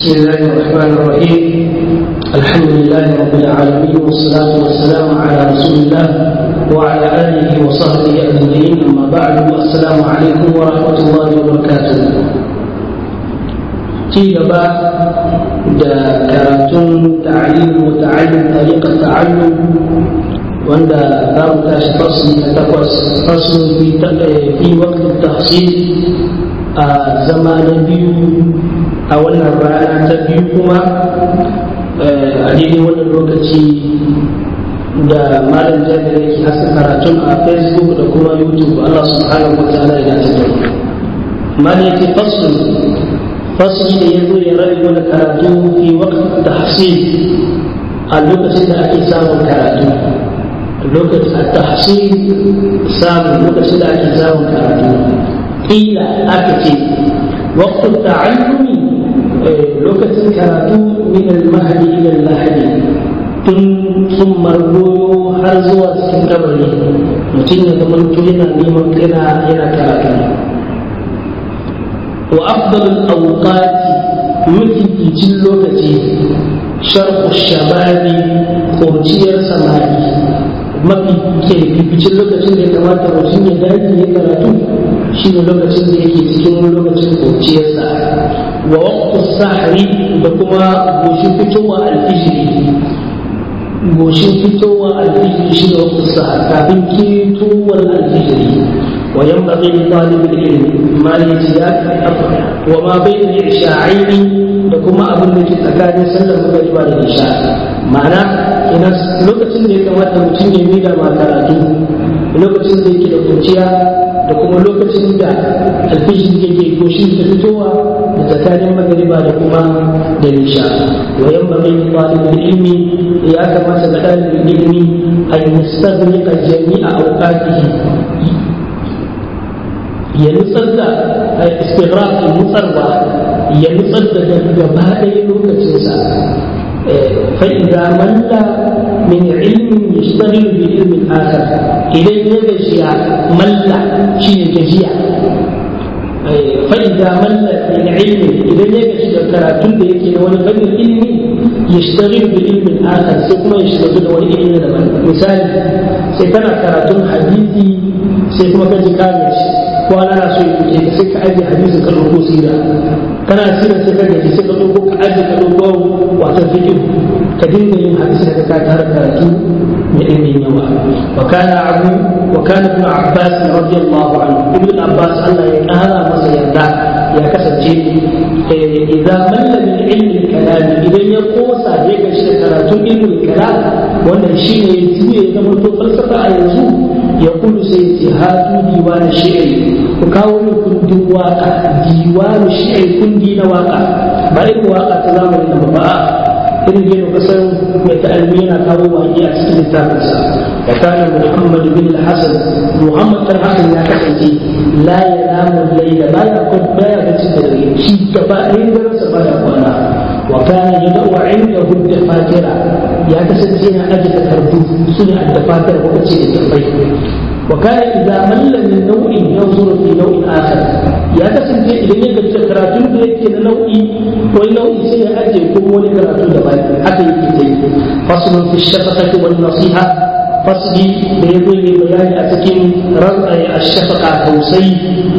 بسم الله الرحمن الرحيم الحمد لله رب العالمين والصلاة والسلام على رسول الله وعلى آله وصحبه أجمعين أما بعد السلام عليكم ورحمة الله وبركاته ci gaba da karatun ta'alim wa ta'allum tariqat ta'allum wanda za mu tashi fasli na takwas faslun fi fi waqtin tahsil a zama na biyu a wannan rana ta biyu kuma a daidai wannan lokaci da malam jami'ar yake hasa karatun a facebook da kuma youtube Allah subhanahu wa ta'ala ya dace da malam yake faslun fasli da ya zo ya rabe mana karatu fi waqtin tahsil a lokacin da ake samun karatu lokacin a tahsil samun lokacin da ake samun karatu ƙila aka ce waqtu ta'allumi lokacin karatu min al-mahdi ila al-lahdi tun sun margoyo har zuwa cikin kabari mutum ya zama yana neman yana yana karatu وأفضل الأوقات يمكن lokaci شرق الشباب قرشير samari mafi fificin lokacin da ya kamata mutum ya dace ya karatu shi ne lokacin da yake cikin lokacin kurciyarsa wa waqtu sahri da kuma goshin fitowa alfijiri goshin fitowa alfijiri shi ne waqtu sahar kafin ketowar alfijiri وينبغي لطالب العلم ما الاتياك وما بين العشاءين لكما أبن لك تكاد سلم مغربا للعشاء معنى إن لوكتين da ya kamata mutum ya mida ma karatu lokacin da yake da kunciya da kuma lokacin da alfishin yake goshin da fitowa da tsakanin magariba da kuma da nisha wa yan bari talibul ilmi ya kamata ga dalibin ilmi an yastaghriqa jami'a awqatihi ya nutsar da istighraq nutsarwa ya nutsar da gaba ɗaya lokacinsa fa idza malla min ilmin yashtaghilu bi ilmin akhar idan ya gajiya malla shine gajiya fa idza malla min ilmin idan ya gaji da karatun da yake da wani fannin ilmi yashtaghilu bi ilmin akhar sai kuma ya shiga da wani ilmi daban misali sai kana karatun hadisi sai kuma ka ji kame shi kwana na so ya ka sai ka ajiye hadisin ka ɗauko sira kana sira sai ka gaji sai ka ɗauko ka ajiye ka ɗauko wato fiƙin ka dinga yin hadisi da ka tare karatu mai ɗimbin yawa wa kana abu wa kana ibn abbas radiyallahu anhu ibn abbas Allah ya ƙara masa yarda ya kasance idan malla min ilmin kalam idan ya kosa ya gaji da karatun ilmin kalam wannan shine ya juye ya zama to falsafa a yanzu ya kudu sai ce hatu diwanin shi'ri ku kawo min kundin waka diwanin shi'ri kundi na waka ba irin waka ta zamani na ba irin yadda kasan mai ta'almi yana kawo waƙi a cikin littafinsa wa kana muhammad bin al-hasan muhammad bin hasan ya kasance la yanamu layla ba ya kun baya da cikin dare shi gaba ɗayan daren sa baya kwana wa kana yad'u indahu dafatira ya kasance yana aje takardu suna addafatar ko ce da tabbai وكان إذا مل من نوع ينظر في نوع آخر يا كسن في إذا يجب تكراتون بيك نوع وإن نوع سيء أجل كم ولكراتون دبال حتى يكتب فصل في الشفقة والنصيحة فصل بيقول بيان أتكين رفع الشفقة توسي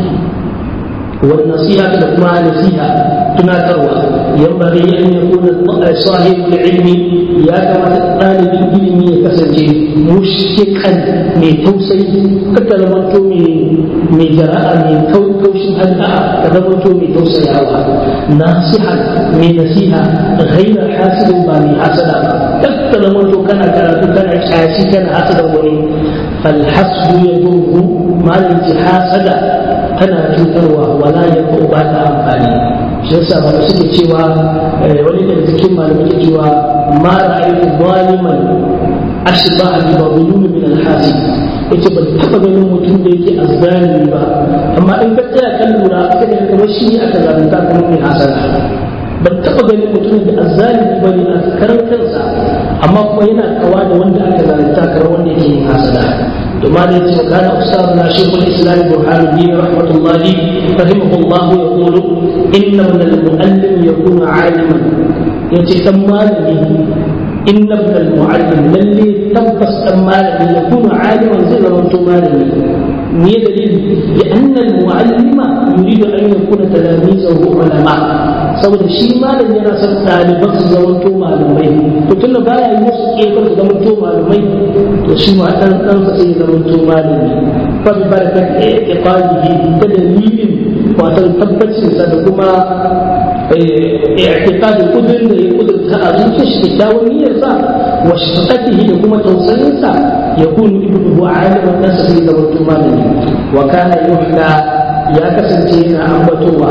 والنصيحة لكما نصيحة تناكروا ينبغي أن يكون صاحب العلم يا كما طالب العلم يكسنجي مشفقا من توسي كتلمنتو من جراء من كوش هدأ كتلمنتو من توسي ناصحا من نصيحة غير حاسد ما من حسد كتلمنتو كان كانت كان حاسي كان حسد وني فالحسد يضره ما الانتحاسد tana cutarwa wala ya ko ba ta amfani shi yasa ba suke cewa wani daga cikin malamai ke cewa ma ra'aytu zaliman ashba bi babulun min al-hasib yace ban taba ganin mutum da yake azzalimi ba amma in ka tsaya kan lura sai ka kamar shi aka zalunta kamar mai hasana ban taba ganin mutum da azzalimi bane a karan kansa amma kuma yana kawa da wanda aka zalunta kamar wanda yake yin hasana ثم كان أستاذنا شيخ الإسلام برهان الدين رحمة الله رحمه الله يقول إن من المؤلم يكون عالما يتسمى إن ابن المعلم للي تبس أمالا يكون عالما زي ما أنتم مالي مي دليل لأن المعلم يريد أن يكون تلاميذه علماء saboda shi malam yana son ɗaliban su zamanto malamai to tun da baya yi musu ƙefar su zamanto malamai to shi ma ɗan ɗansa sai zamanto malami fa bi barakat iqalihi da dalilin wato tabbacinsa da kuma اعتقاد القدر da ya kudurta a zuciya shi kyakkyawan niyyarsa wa shafaqatihi da kuma tausayinsa ya kunu ibnuhu aliman nasa sai da mutum malami wa kana yuhda ya kasance yana ambatowa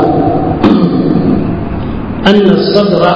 anna sadra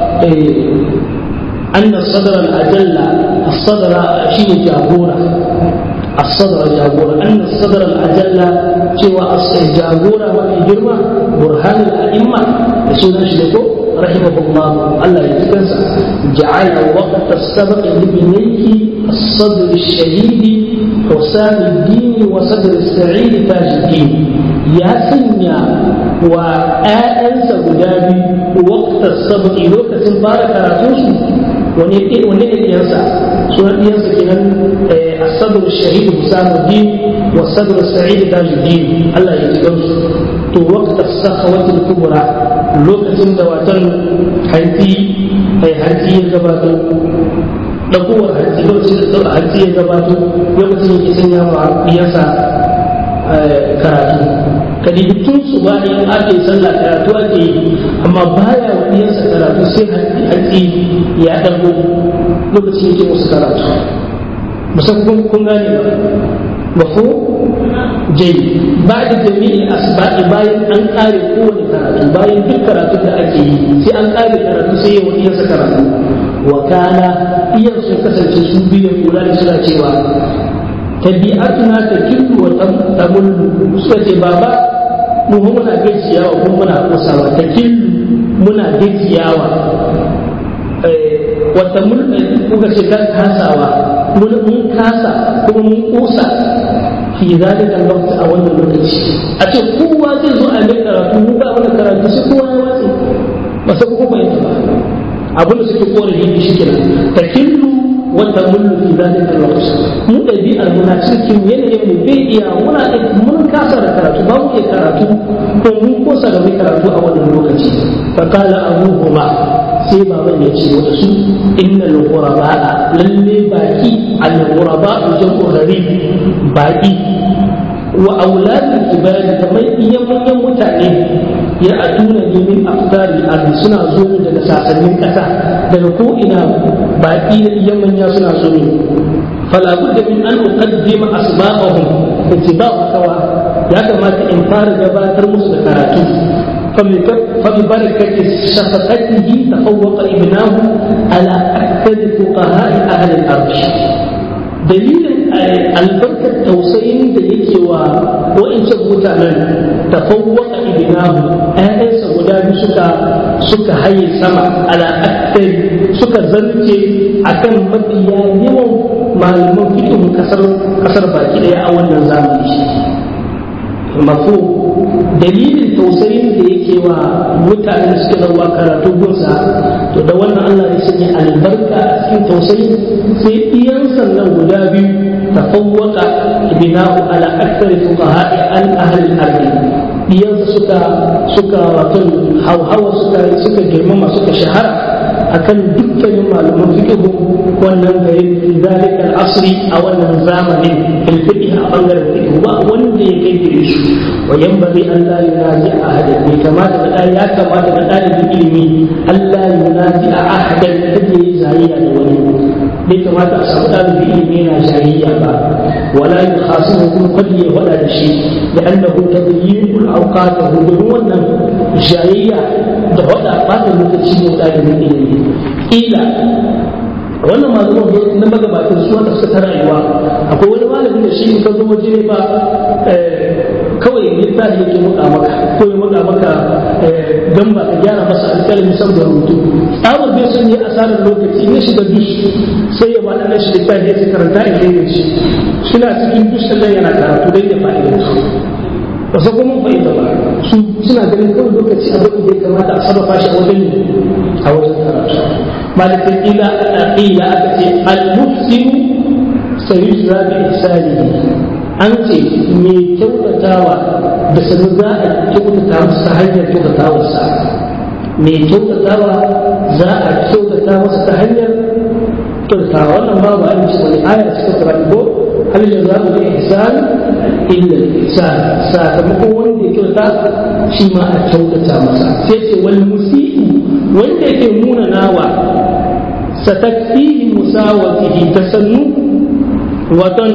أن الصدر الأجل الصدر شيء جابورة الصدر جابورة أن الصدر الأجل سوى الجابورة والإجرمة برهان الأئمة رسول الله رحمه الله الله يتكنسى جعل وقت السبق لبنيه الصدر الشهيد حسام الدين وصدر السعيد تاج الدين يا سنيا وآنس غدابي وقت السبق لوكة بارك رسول wani ne ɗiyansa sunan ɗiyansa kenan asabar shahid husamuddin wa sadr sa'id tajuddin Allah ya ji gansu to waqta sakhawatil kubra lokacin da watan hanti ai hanti ya gabato dakuwar hanti lokacin da hanti ya gabato lokacin yake sanya wa ɗiyansa karatu kadi tun su bayan ake sallah karatu ake yi amma baya wa ɗiyansa karatu sai hanti hanti ya ɗago lokacin yake musu karatu musamman kun gane ba mafo jai ba da jami'in asba'i bayan an ƙare kowane karatu bayan duk karatu da ake yi sai an ƙare karatu sai ya wani yasa karatu wa kana iyan sun kasance su biyu kula da suna cewa tabi'atuna ta killu wa tamullu suka ce baba mu muna gajiyawa kuma muna kosawa ta killu muna gajiyawa wata mun kuka ce kan kasawa mun mun kasa kuma mun kusa fi zalika lokaci a wannan lokaci a ce kowa zai zo a mai karatu mu ba wannan karatu sai kowa ya watsi ba sai kuma bai ba abin da suke korafi da shi kenan takillu wata mullu fi zalika lokaci mu ɗabi'ar muna cikin yanayin mu bai iya muna mun kasa da karatu ba mu iya karatu ko mun kosa da mai karatu a wannan lokaci fa qala abuhuma sai baban ya ce wata su inna al-ghuraba lalle baki al-ghuraba jam'u gharib baki wa auladul kibari kamar iyan manyan mutane ya aduna ne min afdari ardi suna zo ne daga sasannin kasa daga ko ina baki da iyan manya suna zo ne fala budda min an uqaddima asma'ahum ittiba'u kawa ya kamata in fara gabatar musu da karatu فببركة شفقته تفوق ابناه على أكثر فقهاء أهل الأرض دليل البركة توسين دليل وإن متعمل تفوق ابناه أهل سودان سكا سكا هاي سما على أكثر سكا زرتي أكن مبيا يوم malaman fikin kasar kasar baki daya a wannan zamani mafu dalilin tausayin da yake wa mutanen da suke zauwa karatu gunsa to da wannan Allah ya sanya albarka a cikin tausayi sai iyan sannan guda biyu tafawwaka bina'u ala akthari fuqaha'i an ahli al-ardi iyan suka suka wato hauhawa suka suka girmama suka shahara akan dukkanin malaman fiqh wannan garin fi zalika al-asri a wannan zamanin fil fiqh a bangaren fiqh ba wanda ya kai gare su wa yanbaghi an la yunazi ahada bai kamata da ya kamata da dalibin ilimi Allah yunazi ahadan kada ya zayya da wani bai kamata a samu dalibin ilimi yana jayayya ba wala yukhasimu kun qad ya wada da shi da annahu tadyiqul awqatahu domin wannan jayayya da wada fata lokaci ne dalibin ilimi ila wannan malaman na magabatan su wanda suka ta rayuwa akwai wani malamin da shi ka zo waje ba kawai littafi yake muka maka ko ya muka maka gamba ka gyara masa alƙalami saboda rubutu tsabar bai son yi asarar lokaci na shiga dus sai ya bada shi littafi ya karanta in kai shi suna cikin dus sannan yana karatu dai da fa'ida ba sa kuma fa'ida ba su suna ganin kawai lokaci abin da ya kamata a sarrafa shi a wajen a wajen karatu malikin ila ila aka ce al-mufsiru sayujra bi ihsanihi an ce mai kyautatawa da sanu za a kyautata masa hanyar kyautatawarsa mai kyautatawa za a kyautata masa ta hanyar kyautatawa wannan ba ba a ce wani aya suka fara ko hal da za mu ihsan illa ihsan sakamakon wanda ya kyautata shi ma a kyautata masa sai ce wal musii wanda yake nuna nawa satakfihi musawatihi tasannu waton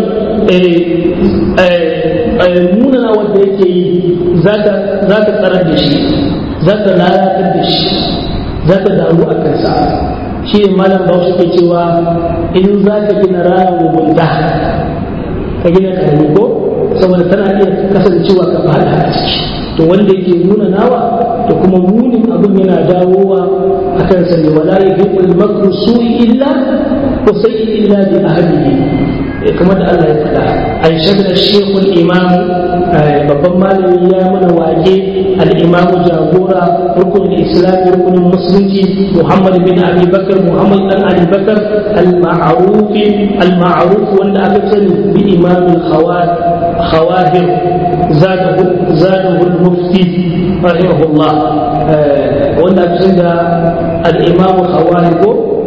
munana wanda yake yi za ta tsarar da shi za ta lalatar da shi za ta damu a kansa shi ne malam ba su ke cewa in za ka gina raya mugunta ka gina karami ko saboda tana iya kasancewa ka fada a ciki to wanda yake nuna nawa to kuma munin abin yana dawowa a kansa ne wala yuhibbul makru su'i illa wa sayyi illa bi ahlihi kamar da Allah ya faɗa an shagna shekul imam babban malami ya mana wake al-imam jagora rukunin islami rukunin musulunci muhammad bin abi bakar muhammad dan abi bakar al-ma'ruf al-ma'ruf wanda aka sani bi imam al-khawahir zadahu zadahu al-mufti rahimahullah wanda aka sani da al-imam khawahir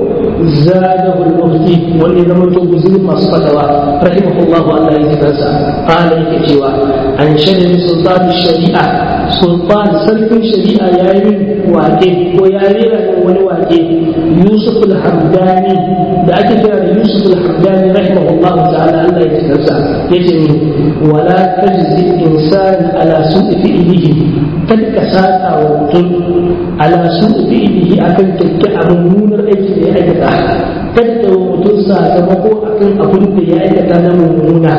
زاده المفتي واللي لم تبزل ما صفتوا رحمه الله الله يتكسى قال يكتوى عن شدد سلطان الشريعة سلطان سلف الشريعة يا يمين واجه ويا ريرا ونواجه يوسف الحمداني da ake kira da Yusuf al-Hamdani rahimahullahu ta'ala Allah ya tsarsa yace ni wala tajzi insan ala su'i fi'lihi kad ka saka wa mutum ala su'i fi'lihi akan kyakkya abin munar aiki da ya aikata kad ka wa mutum sakamako akan abin da ya aikata na mummuna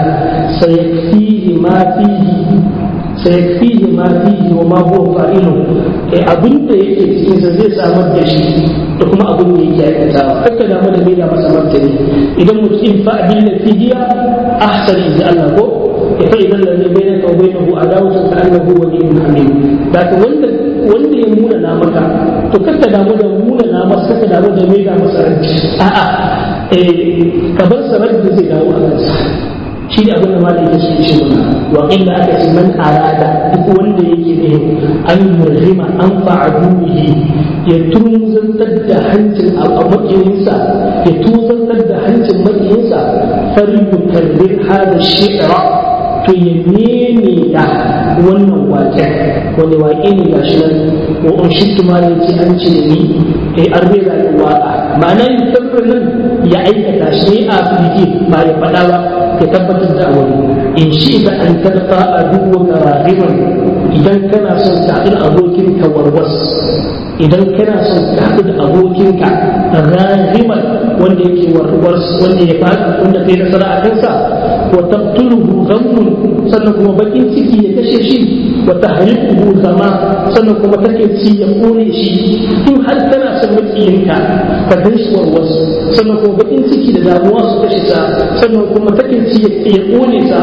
sayakfihi ma fihi sayakfihi ma fihi wa ma huwa fa'ilu eh abin da yake cikin sa zai samar da shi da kuma abin da yake aikatawa kakka da mu da bai da masa martani idan mutum fa abin da fihiya ahsan inda Allah ko fa idan da bai da ka bai hu adawatu ka annahu waliyyun hamid da ka wanda wanda ya muna na maka to kakka da mu da muna na masa kakka da mu da bai da masa ranci a'a eh ka bar sarar da zai dawo a kansa shi ne abin da ma da yake su ce mana wa illa aka ce man arada duk wanda yake ne an murhima an fa'aduhi ya tunzantar da hancin a makiyinsa ya tunzantar da hancin makiyinsa fari yukarrir hada shi'ra to ya neme da wannan waƙen wanda waƙe ne ga shi nan wa un shittu ma da ce an ce ni kai an rera da waƙa ma'ana yin nan ya aikata shi ne a ba ya faɗa ba ka tabbatar da wani in shi da an tarfa a duk wata rahiman idan kana son ka haɗu da abokinka warwas idan kana son ka haɗu da abokinka rahiman wanda yake warwas wanda ya faɗi wanda kai nasara a kansa wa tabtuluhu ghammun sannan kuma bakin ciki ya kashe shi wa tahriquhu zama sannan kuma take ci ya kone shi in har kana son makiyinka ka gan shi warwas sannan kuma bakin ciki da damuwa su kashe sa sannan kuma take ci ya kone sa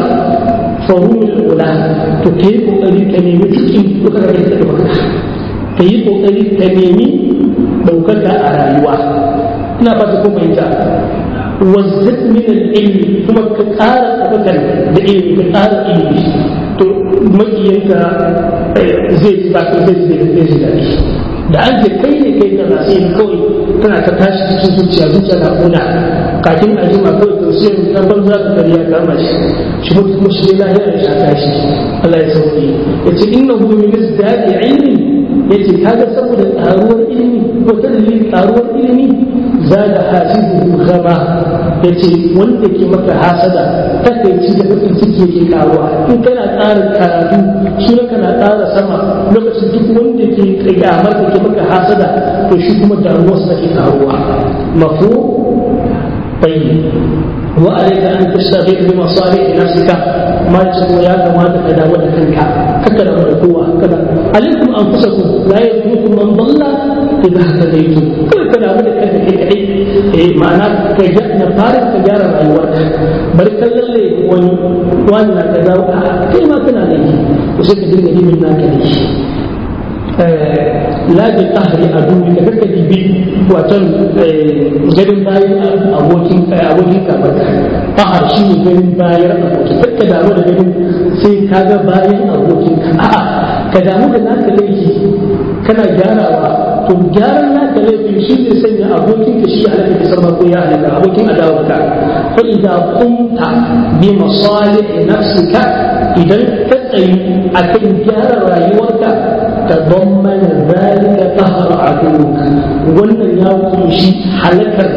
farumin ula to ka yi kokari ka nemi cikin duka ka da baka ka yi kokari ka nemi ɗaukaka a rayuwa ina ba ta kuma ita wazzat min al-ilmi kuma ka ƙara tabbatar da ilimi ka ƙara ilimi to makiyanka zai ji ba ka zai zai zai ji daɗi da an ce kai ne kai kaza sai kawai tana ta tashi cikin zuciya zuciya na kuna kafin a jima kawai to sai ta banza ka kariya kama shi shi mutu kuma shi lahiya ya shaka shi Allah ya sauke ya ce innahu min izdadi ilmi ya ce kaga saboda ƙaruwar ilimi wata dalilin ƙaruwar ilimi za da hasibu gaba ya ce wanda ke maka hasada takaici da bakin ciki yake ƙaruwa in kana ƙara karatu shi kana ƙara sama lokacin duk wanda ke ƙyamar da ke maka hasada to shi kuma damuwarsa take ƙaruwa mafu tayyib وعليك أن تستغيث بمصالح نفسك ما تقول يا كما تقدر ودكنك كذا ودكوا كذا عليكم أنفسكم لا يضركم من ضل إذا اهتديتم كذا كذا ودكنك كذا معناه كجاء نفارق تجارة رأيوك بل كذا اللي وانا كذا كلمة كنا لي وسيكون دي من ناكدي lajin ahli a duniya da kaka dibi waton ganin bayan abokin abokin kamar ahar shi ne ganin bayan abokin kaka damu da ganin sai ka ga bayan abokin ka a'a ka damu da naka laifi kana gyarawa to gyaran naka laifi shi ne sanya abokin ka shi halaka ka sama ko ya halaka abokin adawarka fa idza qumta bi masalih nafsika idan ka tsayi akan gyara rayuwarka تضمن ذلك قهر عدوك wannan ya kunshi halakar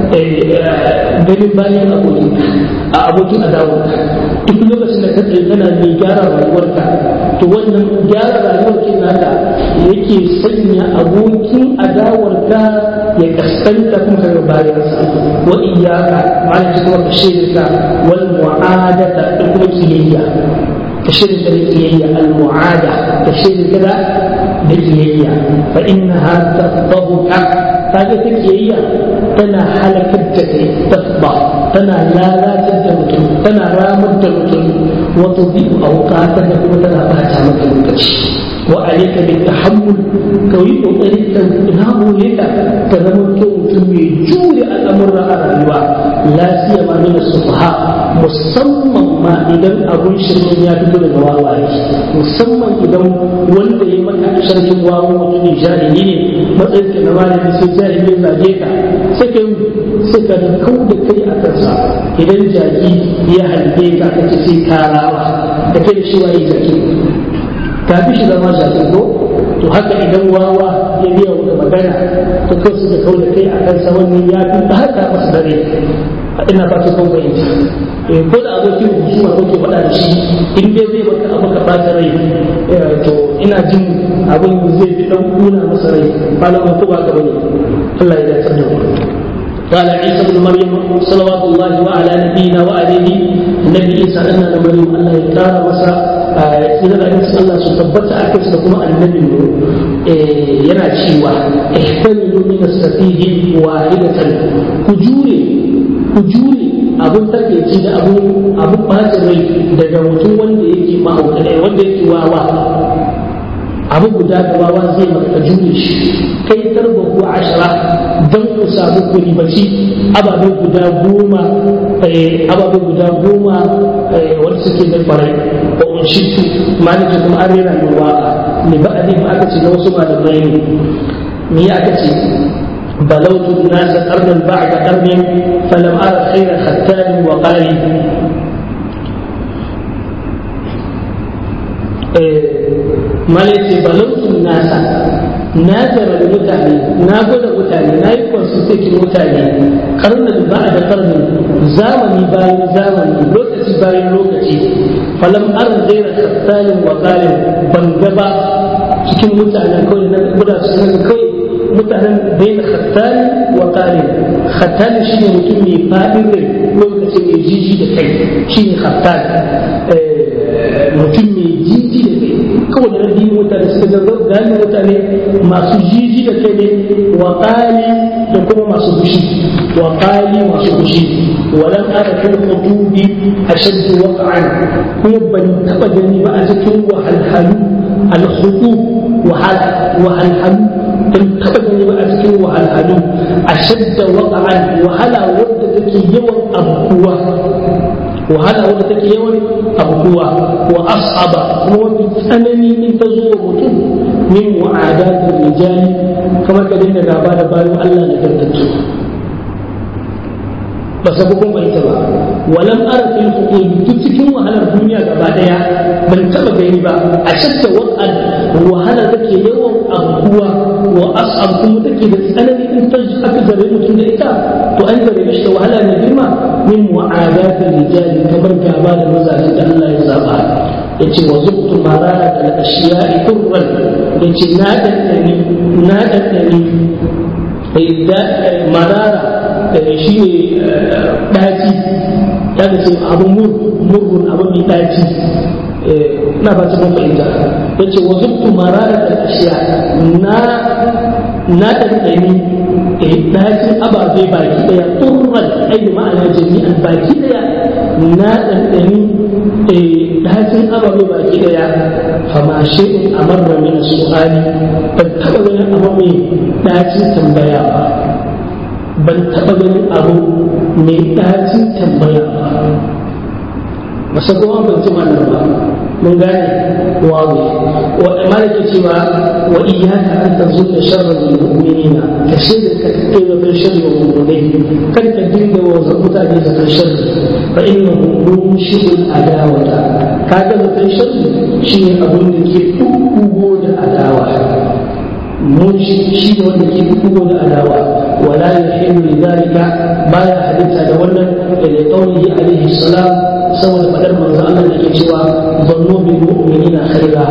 ganin bayan abokin a abokin adawarka duk lokacin da ka tsaye kana mai gyara rayuwarka to wannan gyara rayuwar ke naka yake sanya abokin adawarka ya kaskanta kuma kaga bayansa wa iyaka ma'ana kuma ka shirka wal mu'adata da kuma kiyayya كشرك الكيية المعادة كشرك كذا بالكيية فإنها تفضبك هذه الكيية تنا حلك الجكي تفضى تنا لا لا تدمت تنا رام الدمت وتضيء أوقاتك وتنا باتا مكانك وعليك بالتحمل كوي طريقا ناه لك كذا تمي جوري الأمر على الرواء لا سيما من السفهاء musamman ma idan abun shirin ya fito daga wawaye musamman idan wanda ya maka sharhin wawo mutum jahili ne matsayin ka na malami sai jahili ya zage ka sai ka sai ka kau da kai a kansa idan jaki ya halbe ka ka ce sai ka rawa ka ce da shi waye jaki ka fi shi zama jaki ko to haka idan wawa ya biya maka magana to kai su da kau da kai a kansa wannan ya fi haka masa dare ina fata kun fahimta ko da abokin husuma ko ke faɗa da shi in dai zai maka abu ka ɓata rai to ina jin abin zai fi ɗan kuna masa rai malamin ko ba ka bane Allah ya dace da mu قال عيسى بن مريم صلوات الله وعلى نبينا وعليه النبي عيسى أن مريم الله يكرم مسا إذا لا ينسى الله سبحانه أكس لكم النبي yana cewa ihtamilu min as-safihi wahidatan kujure ku jure abun takaici da abun abun bacin rai daga mutum wanda yake ma'aukata wanda yake wawa abu guda da wawa zai maka jure shi kai tarba ku ashara don ku samu ku ribaci ababen guda goma ababen guda goma wanda suke da farai wa unshitu malaka kuma an rera min waka ne ba a ba aka ce na wasu malamai ne me ya aka ce بلوت الناس قرنا بعد قرن فلم أرى خير ختان وقال ما ليس بلوت الناس na jarabi mutane na gwada mutane na yi consultation mutane karnin ba da karnin zamani bayan zamani lokaci bayan lokaci falam an zaira kattanin wa ban gaba cikin mutanen kawai na guda su kawai mutanen bayan khattani wa qali khattani shine mutum mai fadin rai lokaci mai jiji da kai shine khattani mutum mai jiji da kai kawai da rabbi mutane suka ga gani mutane masu jiji da kai ne wa qali da kuma masu fushi wa qali masu fushi walan ara fil qutubi ashaddu waqa'an kuma ban taba gani ba a cikin wahalhalu al-khutub wahalhalu in taɓa gani ba a cikin wahalhalu a shadda waƙa'an wahala wadda take yawan abubuwa wahala wadda take yawan abubuwa wa as'aba kuma wani tsanani in ta zo wa mutum min wa'adatul rijali kamar ka dinga gaba da bayan Allah da gargaɗi ba sa kun bai ta ba walam ara fil hukum duk cikin wahalar duniya gaba daya ban taba gani ba a shakka wa'an wahala take yawan abubuwa wa as'ab kuma take da tsanani in ta aka zare mutum da ita to an zare shi da wahala ne girma min mu'adatul rijali kamar gaba da mazajen da Allah ya zaba yace wa zubtu marara da ashiya'i kurran yace na daddani na daddani marara shi ne ɗaci ya ce abun murgun abun mai daci na ba ta fahimta ya ce wa zubtu marara da ashiya na na ɗanɗani dacin ababe baki ɗaya turran ai ma'ana jami'an baki ɗaya na ɗanɗani dacin ababe baki ɗaya fama shi'un amarra min su'ali ban taɓa ganin abu mai dacin tambaya ba ban taɓa ganin abu mai dacin tambaya ba masa kuma ban ci wannan ba mun gane wawe wa malaka cewa wa iyyaka an tazunna sharra lil mu'minina ka shaida ka kai da sharri wa mu'minai kan ka dinga wa mutane da kan sharri fa innahu munshidul adawata kaga mutan sharri shine abin da ke kugo da adawa mun shi ne wanda ke kugo da adawa wala yuhibbu lidhalika baya halitta da wannan da qaulihi alaihi salam saboda fadar manzo Allah da ke cewa zannu bil mu'minina khaira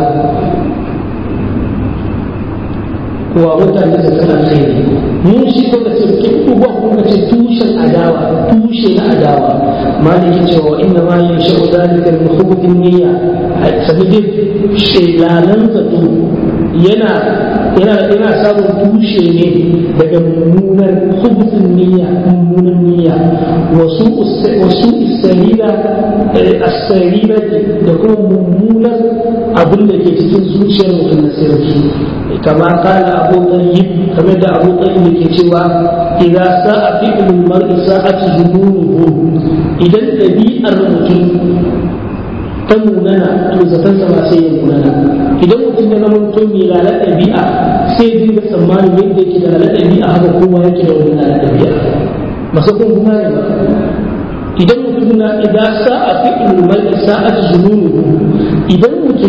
wa mutane da sana khairi mun shi ko da ce ke uba ko da ce tushen adawa tushe na adawa maliki cewa inna ma yashu dalika min hubutin niyya sabidin shelalan zato yana yana yana samun tushe ne daga mummunar hubutun niyya mummunan niyya wasu wasu isra'ila asarira da kuma mummunar abin da ke cikin zuciyar mutum na sirri kama kala abu tayyib kamar da abu tayyib ke cewa idza sa'a fi'lul mar'i sa'atu zununuhu idan dabi'ar mutum ta munana to zaton sa sai ya munana idan mutum ya zama mutum mai lalar ɗabi'a sai ya dinga tsammanin yadda yake da lalar ɗabi'a haka kowa yake da wani lalar ɗabi'a masu kun kuma ne idan mutum na idan sa'a fi ilmai sa'at zununu idan mutum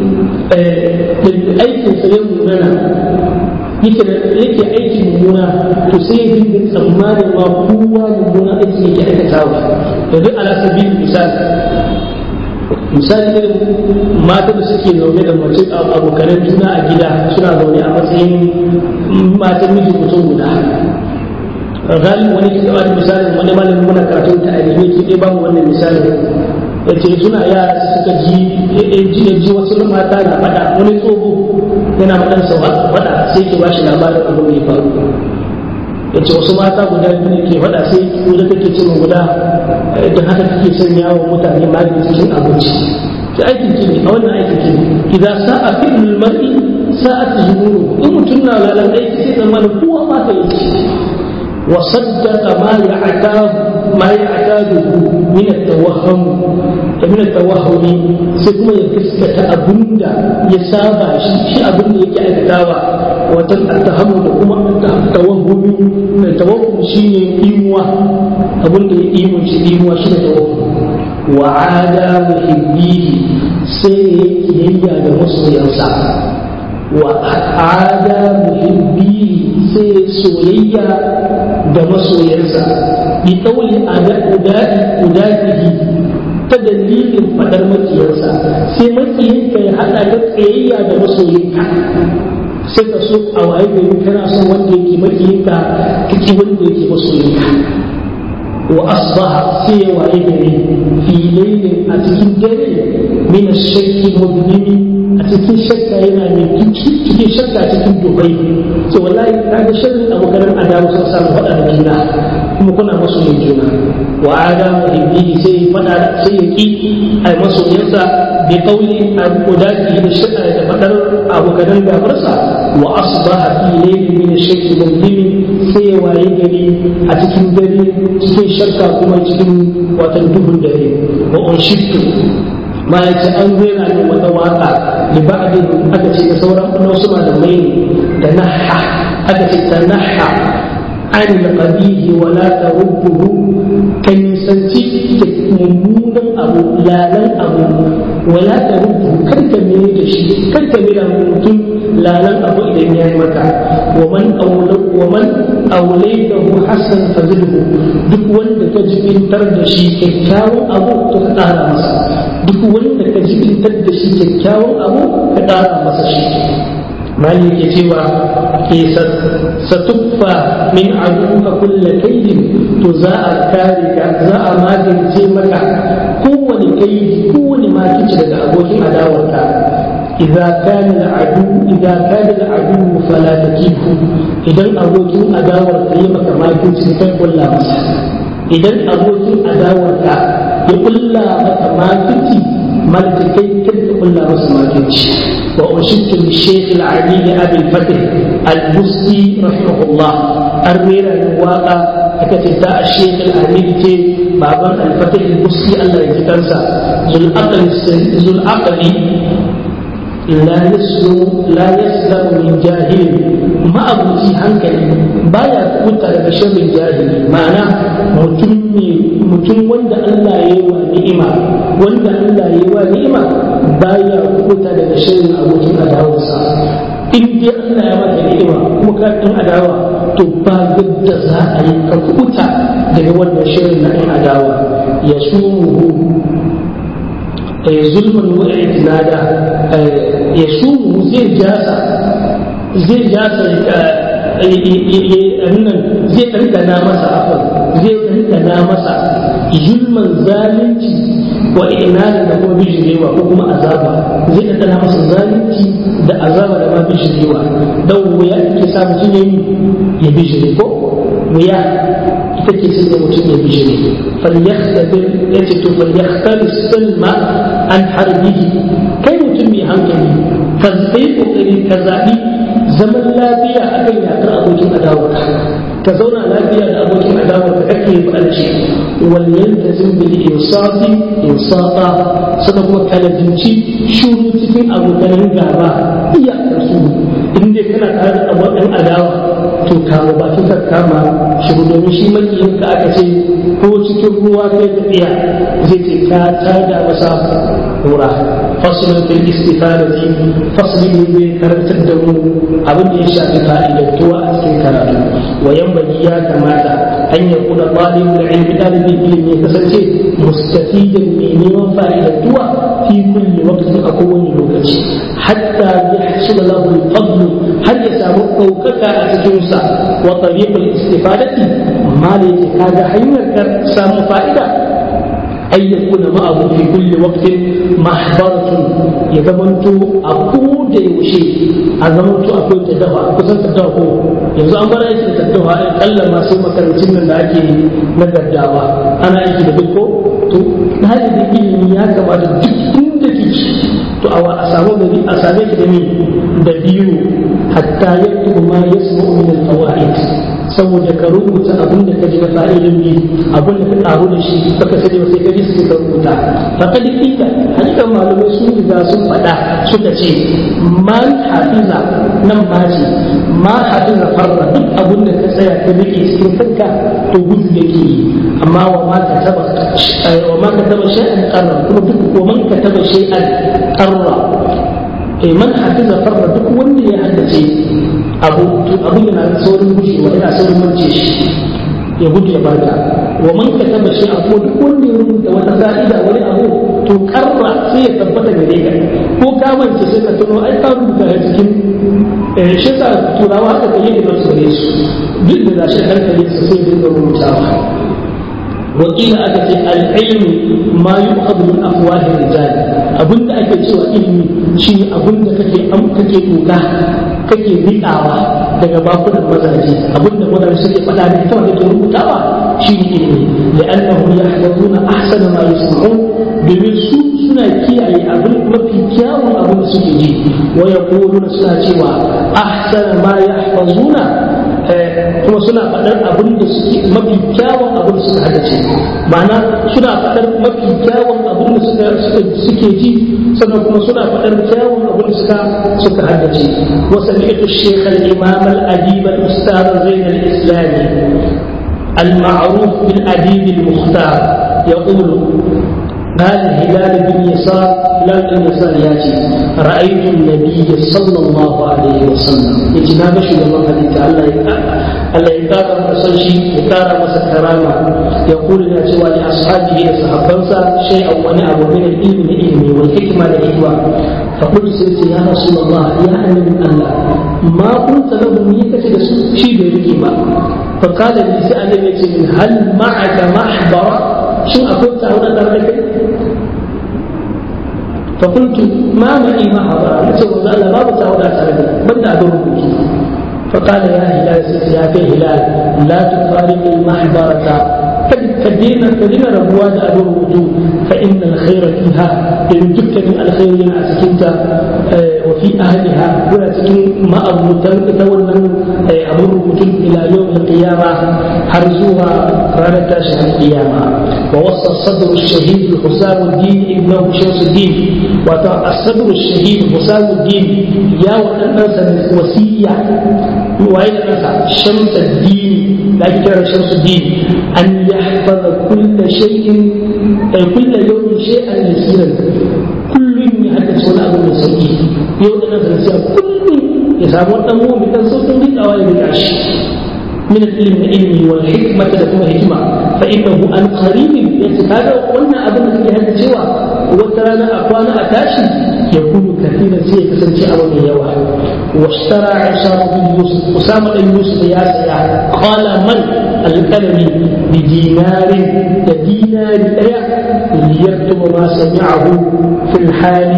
aikinsa ya munana yake yake aiki mummuna to sai ya dinga tsammanin ma kowa mummuna aiki yake aikatawa yanzu ala sabil misali misali irin mata da suke zaune da mace abokanan juna a gida suna zaune a matsayin matan miji mutum guda galibi wani ke gaba da misalin wani malamin muna karatun ta alimi ke ɗaya bamu wannan misalin ya ce suna yara suka ji ji wasu mata na faɗa wani tsoho yana faɗan sa faɗa sai ke bashi labarin abin da ya faru ya ce wasu mata guda biyu ke faɗa sai guda take ce guda da haka take son yawon mutane magani cikin abinci ki aikin ki ne a wannan aikin ki ne idan sa'a fi'lul mar'i sa'at zuhuru in mutum na lalan aiki sai zama da kowa ma ta yi wa saddaqa ma ya'tadu ma ya'tadu min at-tawahhum min at-tawahhumi sai kuma ya gaskata abinda ya saba shi shi abinda yake aikatawa wata tahamu da kuma tawahhumi mai tawahhum shine imuwa abinda ya imun shi imuwa shine tawahhum wa ada muhibbihi sai ya kiyayya da masoyansa wa ada muhibbihi sai soyayya da masoyansa bi ɗauli a udadihi ta dalilin faɗar makiyarsa sai makiyinka ya haɗa da tsayayya da masoyinka sai ka so a waye gari kana son wanda yake makiyinka kake wanda yake masoyinka wa asbaha sai ya waye gari fi lailin a cikin dare min ash-shakki mudnimi a cikin shakka yana mai cikin shakka cikin dubai to wallahi kaga sharrin abokan adamu sun samu faɗa da juna kuma kuna masu yin juna wa adamu ibnihi sai ya faɗa sai ya ki ai masoyansa bi qawli al-qudati da shakka da faɗar abokan gafarsa wa asbaha fi laylin min ash-shakki mudnimi sai ya waye gari a cikin dare cikin shakka kuma cikin watan duhun dare wa unshittu ma ya ce an rera ne wata waka da ba'adin aka ce da sauran wasu malamai ne da naha aka ce ta naha an qabihi wa la tarubbuhu kan nisanci mummunan abu lalan abu wa la tarubbuhu kar ka mere da shi kar ka mere mutum lalan abu idan ya yi maka wa man wa man awlaytahu hasan fazilhu duk wanda ka jibintar da shi kyakkyawan abu to ka kara masa duk wanda ka jibintar da shi kyakkyawan abu ka ƙara masa shi mali ke cewa ke satuffa min aduka kulla kaidin to za a kare ka za a magance maka kowane kaidi kowane makici daga abokin adawarka إذا كان العدو إذا كان العدو فلا تكيفه إذا أبوكين أداور كلمة ما كنت تقول لا مسح إذا أبوكين أداور يقول لا ما كنت ما تكي كنت تقول لا مسح ما كنت وأشدت بالشيخ العلي أبي الفتح البستي رحمه الله أرمير الواقع أكتب الشيخ العلي بابا الفتح البستي الله يتكنسى ذو العقل ذو العقل لا يسلم لا يسلم من جاهل ما أبوتي هنكلي بايا كوتا daga sharrin jahili ma'ana mutum ne mutum wanda Allah ya yi wa ni'ima wanda Allah ya yi wa ni'ima baya kuta daga sharrin abokin adawarsa in dai Allah ya maka ni'ima kuma ka ɗan adawa to ba yadda za a yi ka kuta daga wannan sharrin na ɗan adawa ya sumuhu zulman wa itinada ya sumu zai jasa zai jasa nan zai ɗanɗana masa afon zai ɗanɗana masa zulman zalunci wa inada da kuma bijirewa ko kuma azaba zai ɗanɗana masa zalunci da azaba da ma bijirewa don wuya ke sa mutum ya bijire ko wuya ita ce sai mutum ya bijire falyakhtabir yace to falyakhtabir salma an harbihi kai mutum mai hankali ka sai kokari ka zabi zaman lafiya akan yakar abokin adawa ka zauna lafiya da abokin adawa ka kake barci wal yaltazim bil insafi insafa sannan kuma kalabinci shuru cikin abokan gaba iyakar su in dai kana tare da abokan adawa to kama bakin ka kama shiru domin shi makiyin ka aka ce ko cikin ruwa kai tafiya zai ce ka tada masa kura fasulun fil istifadati fasulun ne zai karantar da mu abin da ya shafi fa'idantuwa a cikin karatu wa yambaki ya kamata an ya kuna ɗalibin ilmi ɗalibin ilimi ya kasance mustafidan mai neman fa'idantuwa fi kulli waqtin a kowane lokaci hatta yahsul lahu al-fadl har ya samu ɗaukaka a cikinsa wa tariqul istifadati ma da yake kaga hanyar samu fa'ida أن يكون معه في كل وقت محبرة يزمنتو أقود يوشي أزمنتو أقود تدوى كسان تدوى yanzu an bar aiki da daddawa in kalla masu makarantun nan da ake na daddawa ana aiki da duk ko to ɗalibin ilimi ya kamata duk inda kike to a samu da a same ki da ni da biyu hatta yaktubu ma yasma'u min al-fawaid saboda ka rubuta abin da ka ji na fa'idin bi abin da ka karu da shi baka sani ba sai ka ji sai ka rubuta fa kad kika hakikan malamai sun riga sun faɗa suka ce man hafiza nan ma ce ma hafiza farra duk abin da ka tsaya ka rike cikin kanka to gudu yake yi amma wa ma ka taba wa ma ka taba shay'an qarra kuma duk wa man ka taba shay'an qarra eh man hafiza farra duk wanda ya haddace abu abu yana saurin gushewa yana saurin mance shi ya gudu ya bata wa man ka taba shi abu duk wanda ya rubuta wata ka'ida wani abu to karra sai ya tabbata gare ka ko ka mance sai ka tuno ai ka rubuta a cikin shi sa turawa haka kai yadda ba su gare su duk da gashi hankali su sai dinga rubutawa wakila aka ce al'ilmi ma yi min afwahin rijal abinda ake cewa ilmi shi abinda kake kake doka kake riƙawa daga bakunan mazaje abinda mazaje suke faɗa da ita wanda ke rubutawa shi ne ilimi li'annahu yahfazuna ahsana ma yasma'un domin su suna kiyaye abin mafi kyawun abin da suke ji wa yaquluna suna cewa ahsana ma yahfazuna kuma suna faɗar abin da suke mafi kyawun abin da suka haddace ma'ana suna faɗar mafi kyawun abin da suka suke ji sannan kuma suna faɗar kyawun abin da suka suka haddace wa sami'tu shaykh al-imam al-adib al-ustad zain al-islami المعروف بالأديب المختار يقول قال هلال بن يسار هلال بن يسار ياتي رأيت النبي صلى الله عليه وسلم يتناقش لما حديث الله الله يكرم مسجي يكرم مسكرامة يقول يا سوى لأصحابه لصحابنسا شيئا ونعم من العلم العلم والحكمة الحكمة فقلت سيدي يا رسول الله يا أمين الله ما قلت له ميكة شيء بيركما فقال لي سأل من هل معك محبر شو أقلت هنا ذلك فقلت ما معي محبر نسوى الله ما بتعود أسألك بدأ أدور فقال يا هلال يا في هلال لا تفارق المحبرة كدينا كدينا ربوات أدور وجوه فإن الخير فيها إن تكتب الخير من أسكنت وفي أهلها ولا تكن ما أبوتن تولن أمر وجوه إلى يوم القيامة حرزوها رانا تاشع القيامة ووصى الصدر الشهيد حسام الدين ابنه شمس الدين الصدر الشهيد حسام الدين يا وأنس وسيع وأين شمس الدين لا كان شمس الدين أن يحفظ كل شيء كل يوم شيئا يسيرا كل يحدث ولا أبو مسيء يوم أنا كل يسامون أمو من صوت من أوائل العش من العلم العلمي والحكمة لكم حكمة فإنه عن قريب يتكاد قلنا أبن في هذا الجواب وترانا أقوانا أتاشي يكون كثيرا زي كسنتي أمامي يوم واشترى عشار بن يوسف أسامة بن يوسف يا سيا قال من الكلم بدينار دينار ليكتب ما سمعه في الحال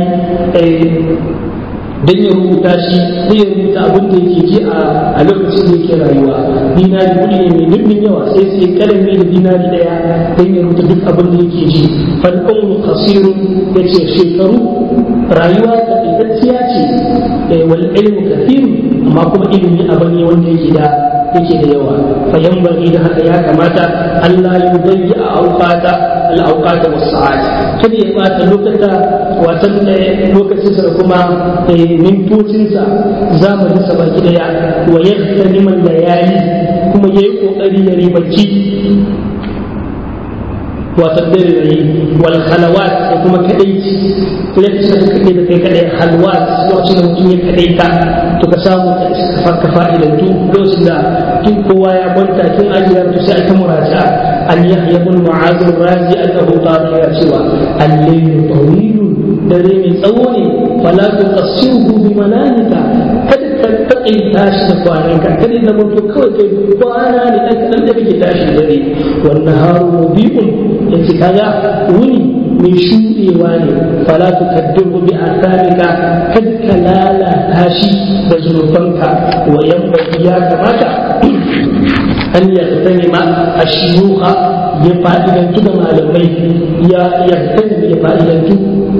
dan ya rubuta shi sai ya rubuta abin da yake ji a lokacin da yake rayuwa dinari kuɗi ne mai dimbin yawa sai sai kalami da dinari daya dan ya rubuta duk abin da yake ji fal umru qasirun yace shekaru rayuwa ta itaciya ce wal ilmu kathir amma kuma ilimi abu ne wanda yake da yake da yawa fa yanbaghi da haka ya kamata Allah ya yudayya awqata al awqata was sa'at kada ya bata lokata watan lokacin sa kuma mintocin sa zamanin sa baki daya wa yahtani man layali kuma yayi kokari ya ribaci watan dare da yi wal khalawat da kuma kadaici lokacin da kake da kai kadai halwat lokacin da mutum ya kadaita to ka samu ka ka fa'idantu lokacin da kin kowa ya kwanta kin ajiyar to sai ta muraja an yahya ibn mu'az razi annahu qala ya cewa al-layl tawil dare mai tsawo ne fala tuqassiruhu bi malaika kada ka taƙaita shi da kwanan ka kada da mutu kawai kai kwana ne dan kadan da kake tashi dare wannan haru mubiqun yace kaga wuni mai shuɗewa ne fala tukaddiru bi athamika kad ka lalata shi da zunubanka wa yambaki ya kamata an yaktani ma ashiyuha ya fa'idantu da malamai ya yaktani ya fa'idantu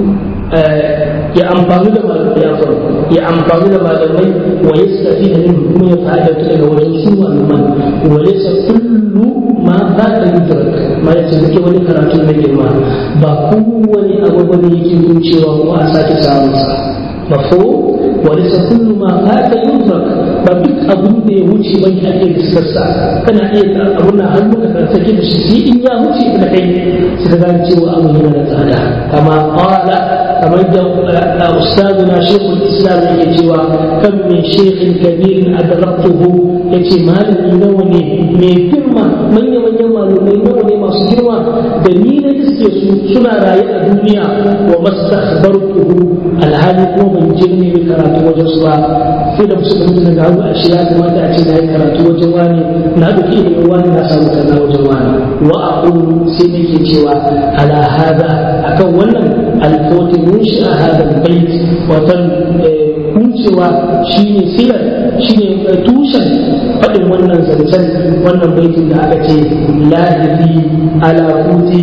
ya amfani da malamai ya faru ya amfani da malamai wa yastafi da min kuma ya fa'idantu daga wajen su malaman wa laysa kullu ma za ka yi da ma ya ce kake wani karatu na girma ba kowane abu ba ne yake wucewa kuma a sake samun sa mafo wani sa kullu ma za ka yi ba duk abun da ya wuce ban ka iya diskarsa kana iya abun na hannu ka sake da shi sai in ya wuce da kai sai ka gane cewa abu yana da tsada kama qala kamar da ustazuna shekul islam yake cewa kan min shekhin kabirin adraktuhu yace malami nawa ne mai girma manya manyan malamai nawa ne masu girma da ni na iske su suna raye a duniya wa mastakhbartuhu alhali kuma ban je ne karatu wajen su ba sai da musu mutu daga hannu a shi ya kamata a ce na yi karatu wajen wani na ɗauki ilimin wani na samu kaza wajen wani wa aqulu sai nake cewa ala hada akan wannan alfoti munshi a hada bait watan kuncewa shine silar shine tushen faɗin wannan zancen wannan baitin da aka ce lahifi ala kuti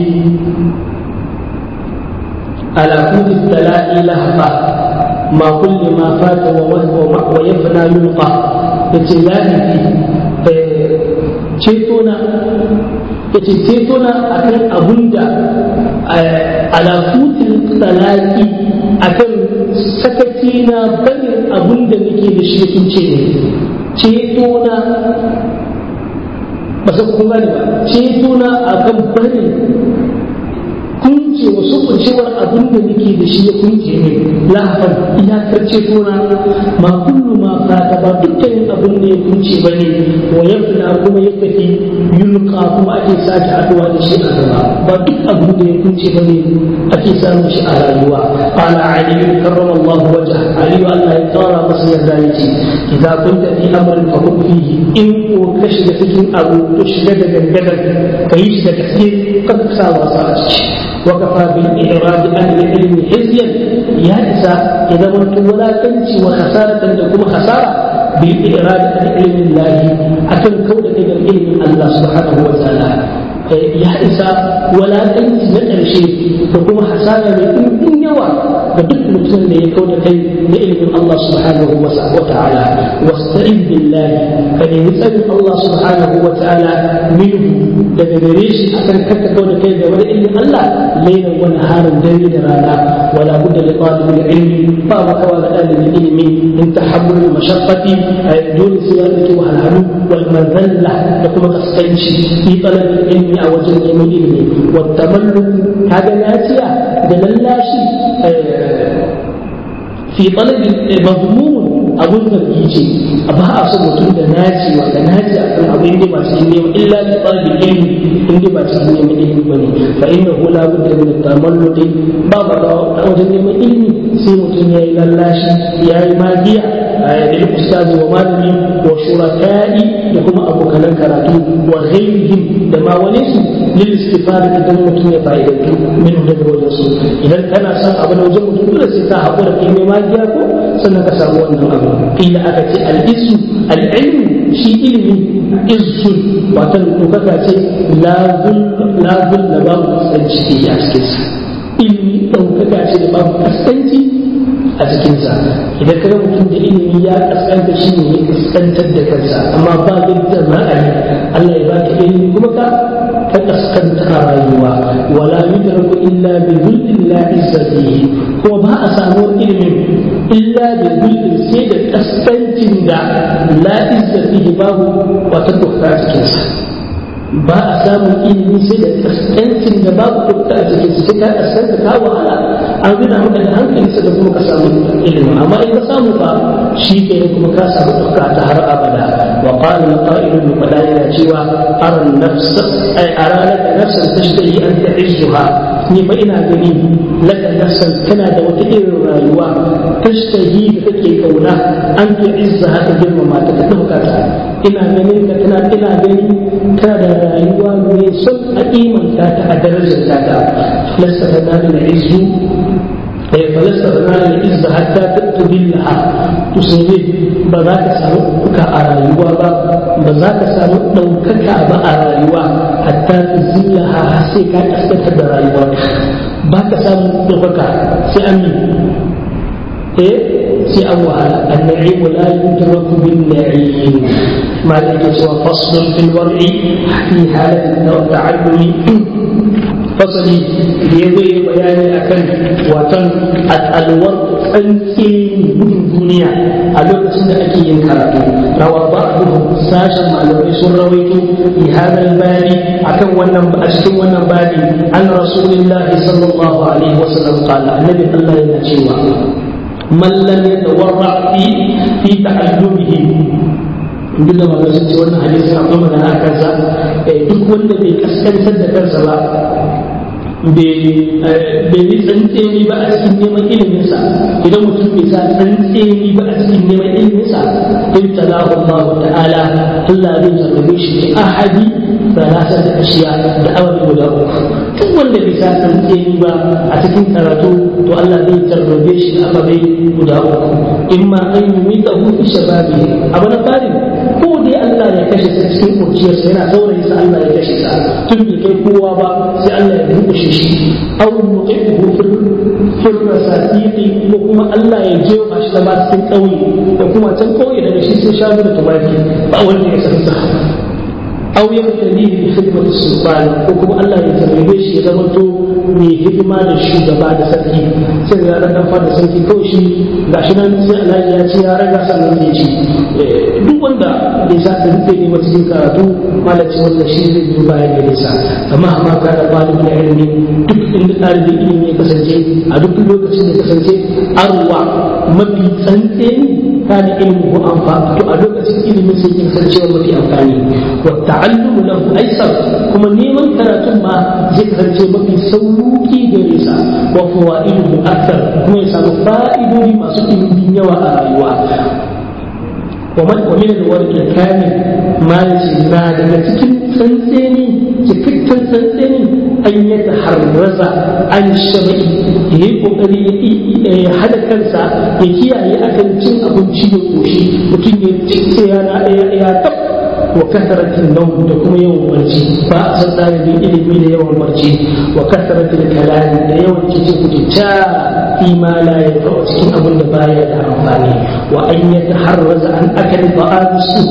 ala kuti tala'i lahafa ma kulli ma fata wa yafna yulqa yace lahifi ceto na yace ceto na akan abunda ala kuti talaqi akan sakaci na barin abun da nake da shi kun ce ne ceto na ba sa kun gane ba ceto na akan barin kunci kunce wasu kuncewar abin da nake da shi ya kunce ne lahafan iyakar cetona ma kullu ma fata ba dukkanin abin da ya kunce ba ne wa yafna kuma ya tafi yulqa kuma ake sake haduwa da shi a gaba ba duk abin da ya kunce ba ne ake samun shi a rayuwa qala ali karrama Allah wajha ali Allah ya tsara masa yarda yace idza kunta fi amrin fa kun fihi in ko ka shiga cikin abu to shiga da gangadan kai shi da gaske ka sa wasa a ciki wa kafa bil i'rad an ilmi hizyan ya isa idan mutum wulakanci wa khasaratan da kuma khasara bil i'rad an ilmi Allah akan kauda daga ilmin Allah subhanahu wa ta'ala ya isa walakanci na ƙarshe da kuma hasara mai ɗumbin yawa ga duk mutum da ya kau da kai na ilimin Allah subhanahu wa ta'ala wasta'in billahi ka nemi tsarin Allah subhanahu wa ta'ala minhu daga gare shi akan kakka kau da kai da wani ilimin Allah lailan wani harin dare da rana wala budda li talibul ilmi ba ma kawa ga dalibin ilimi in tahammul mashaqqati dole sai ya rike wahalhalu wal madalla da kuma kaskanci fi talabil ilmi a wajen neman ilimi wata mallu kaga naciya da lallashi fi talabin mazmun abun da ce ba a so mutum da naci wanda naci a kan abu inda ba cikin neman illa da talabin ilmi inda ba cikin neman ilmi bane fa inna hu la budda min tamalludi ba ba a wajen neman ilmi sai mutum ya yi lallashi ya yi magiya lil ustazi wa malami wa shuraka'i da kuma abokanan karatu wa ghairihim da ma wani su lil istifada idan mutum ya fa'idantu min daga wajen su idan kana son abu na wajen mutum dole sai ka haƙura kai mai magiya ko sannan ka samu wannan abu kila aka ce al-isu al-ilmu shi ilimi izzun watan dokaka ce la zul da babu kasance a cikin sa ilimi ɗaukaka ce da babu kasance a cikinsa idan kaga mutum da ilimi ya kaskanta shi ne ya kaskantar da kansa amma ba yadda za a yi Allah ya baka ilimi kuma ka ka kaskanta a rayuwa wala yudraku illa bi dhillin la izzatihi kuma ba a samu ilimin illa bi dhillin sai da kaskancin da la izzatihi babu wata dokta a cikinsa ba a samun ilimi sai da kaskancin da babu dokta a cikinsa sai ka kaskanta ka wahala an gina maka da hankali sai da kuma ka samu ilimi amma in ka samu fa shi ke kuma ka samu dokta ta har abada wa qala al-qa'il bi yana cewa aran nafs ay aralaka nafsan tashtahi an ta'izzuha ni fa ina gani laka nafsan kana da wata irin rayuwa tashtahi da kake kauna an ta'izzaha ta girmama ta ka dauka ta ina ganin ka tana ina gani kana da rayuwa mai son a imanta ta a darajar ta lasta tanalul izzu فلست تنال العزة حتى تذلها تسوي بذاك سامك أرايوا بذاك سامك دوكك أبا أرايوا حتى تذلها حسيك أستفد رايوا باك سامك دوكك سأمي إيه سي أوها النعيم لا يدرك بالنعيم ما ذلك سوى فصل في الورع في حالة التعلم fasali da ya zai bayani akan watan al'alwar tsanke gudun duniya a lokacin da ake yin karatu rawa ba a sashen malamai sun rawaito fi hadal bani akan wannan a cikin wannan bani an rasulillahi sallallahu alaihi wasallam qala annabi Allah yana cewa man lam yatawarra fi fi ta'allumihi duk da malamai sun ce wannan hadisi akwai magana a kansa duk wanda bai kaskantar da kansa ba bai yi tsantseni ba a cikin neman iliminsa idan mutum bai sa tsantseni ba a cikin neman iliminsa in talahu Allah ta'ala Allah zai jarrabe shi ne ahadi salasa da ashiya da awali guda uku duk wanda bai sa tsantseni ba a cikin karatu to Allah zai jarrabe shi da ababai guda uku in ma an yi mita hutu shababi abu na farin ko dai Allah ya kashe sa cikin kurciyarsa yana saurayi sa Allah ya kashe sa tun bai kai kowa ba sai Allah ya rukushe shi aw nuqihu fil fil rasatiqi ko kuma Allah ya jefa shi da ba cikin kauye da kuma can kauye daga shi sai shanu da tumaki ba wanda ya san sa aw yabtali bi khidmati sultan ko kuma Allah ya tarbe shi ya zama to mai hidima da shugaba da sarki sai ga dan fada sarki kawai shi gashi nan sai Allah ya ce ya raga sannan zai ci duk wanda bai sa ta rufe ne wata cikin karatu malaci wanda shi zai biyo bayan da nisa amma amma ka da malin da ilimi duk inda ɗalibin ilimi ya kasance a duk lokacin da kasance arwa mafi tsantseni kana ilmi ko amfani to a lokacin ilimin sai kin san cewa mafi amfani wa ta'allumu lahu aisar kuma neman karatun ma zai kasance mafi sauki gare sa wa fawaidu akthar kuma ya samu fa'idodi masu ɗimbin yawa a rayuwa ومن الورد الكامل ما يجي ما daga cikin tsantseni cikakken tsantseni an yi taharraza an shabai ya yi kokari ya hada kansa ya kiyaye akan cin abinci da koshi mutum ya cince yana ya tab wa kasaratin nau da kuma yawan barci ba a san ɗalibin ilimi da yawan barci wa kasaratin kalami da yawan cikin kututa fi ma la ya cikin abin da baya da amfani wa an ya taharraza an akali ba'ad su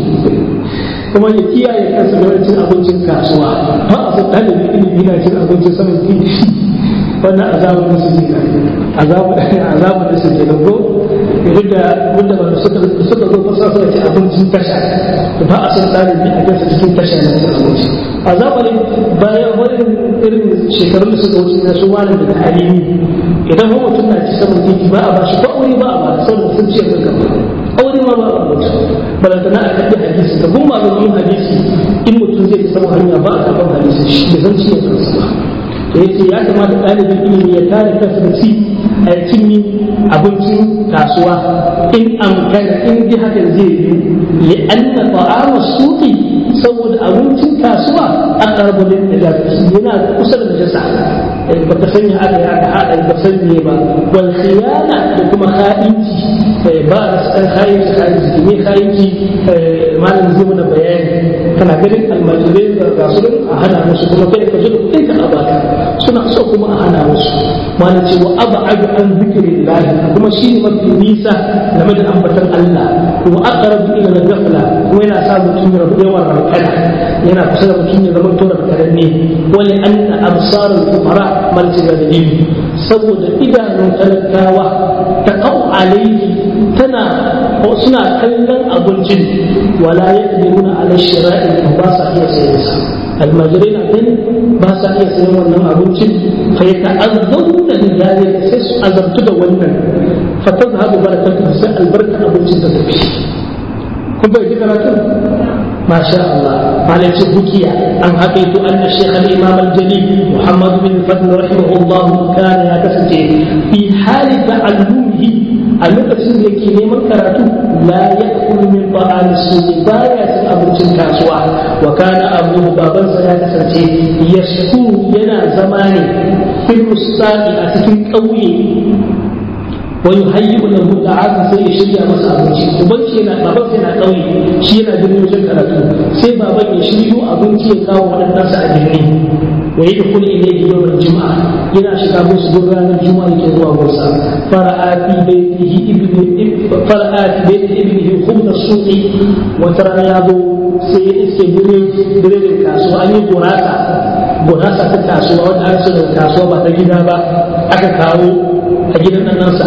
kuma ya kiyaye kansa da cin abincin kasuwa ba a san ɗalibin ilimi na cin abincin saman titi wannan azabar da su ne azabar azabar da su ke da go duk da wanda ba suka suka zo fasa suka ci abincin tasha ba a san ɗalibi a kansa cikin tasha na cin abinci azabar bayan wani irin shekarun da suka wuce na su wani da alimi idan wani mutum na ci saman titi ba a ba shi ba aure ba a ba saboda sun ce kan gaba aure ma ba a mutu balantana a kaɗi hadisi da kuma malamin hadisi in mutum zai ci saman hanya ba a karɓar hadisi shi da zan ci ya kansa ba da yake ya kamata ɗalibin ilimi ya kare kansa da ci a cinye abincin kasuwa in amkana in ji hakan zai yi li anna ta'ama suqi saboda abincin kasuwa aqrabu lil najasa yana kusa da najasa ba ka sanya aka ya ka hada ba sanye ba wal khiyana da kuma kha'inci ba a san kha'inci kha'inci ne kha'inci malam zai mana bayani kana ganin almajirai da gasu a hana musu kuma kai ka zo kai ka abata suna so kuma a hana musu malam ce wa ab'adu an zikri lahi kuma shi ne mafi nisa game da ambatan Allah wa aqrabu ila al-ghafla kuma yana sa mutum ya rabu yawan rankana yana kusa da mutum ya zama tora karanne wani anna absar al-fuqara mal da dalili saboda idanun talakawa ta kau alaihi tana suna kallon abincin wala yaqdiruna ala shira'i ba sa iya sayen sa almajirai na gani ba sa iya sayan wannan abincin fa ya ta'azzamu da dalilin sai su azabtu da wannan fa tazhabu barakatu sai albarka abincin ta tafi kun bai ji karatun masha Allah malai ce bukiya an haƙaitu anna shaykh al-imam al-jalil Muhammad bin Fadl rahimahullah kana ya kasance fi hali ta'allumihi a lokacin da yake neman karatu la ya'kulu min ta'ami suqi baya cin abincin kasuwa wa kana abu babansa ya kasance yasku yana zama ne fil mustaqi a cikin ƙauye wa yuhayyi'u lahu ta'ama sai ya shirya masa abinci uban shi yana baban sai yana ƙauye shi yana birnin wajen karatu sai baban ya shiryo abinci ya kawo waɗannan a birni ويدخل إليه يوم الجمعة إلى شكاب سجران الجمعة كذوا موسى فرأى في بيته ابن فرأى في بيت ابنه خبز السوق وترى يابو سيئسك بريد الكاسو أن يقراسا gurasa ta kasuwa wanda aka so daga kasuwa ba ta gida ba aka kawo a gidan nan nasa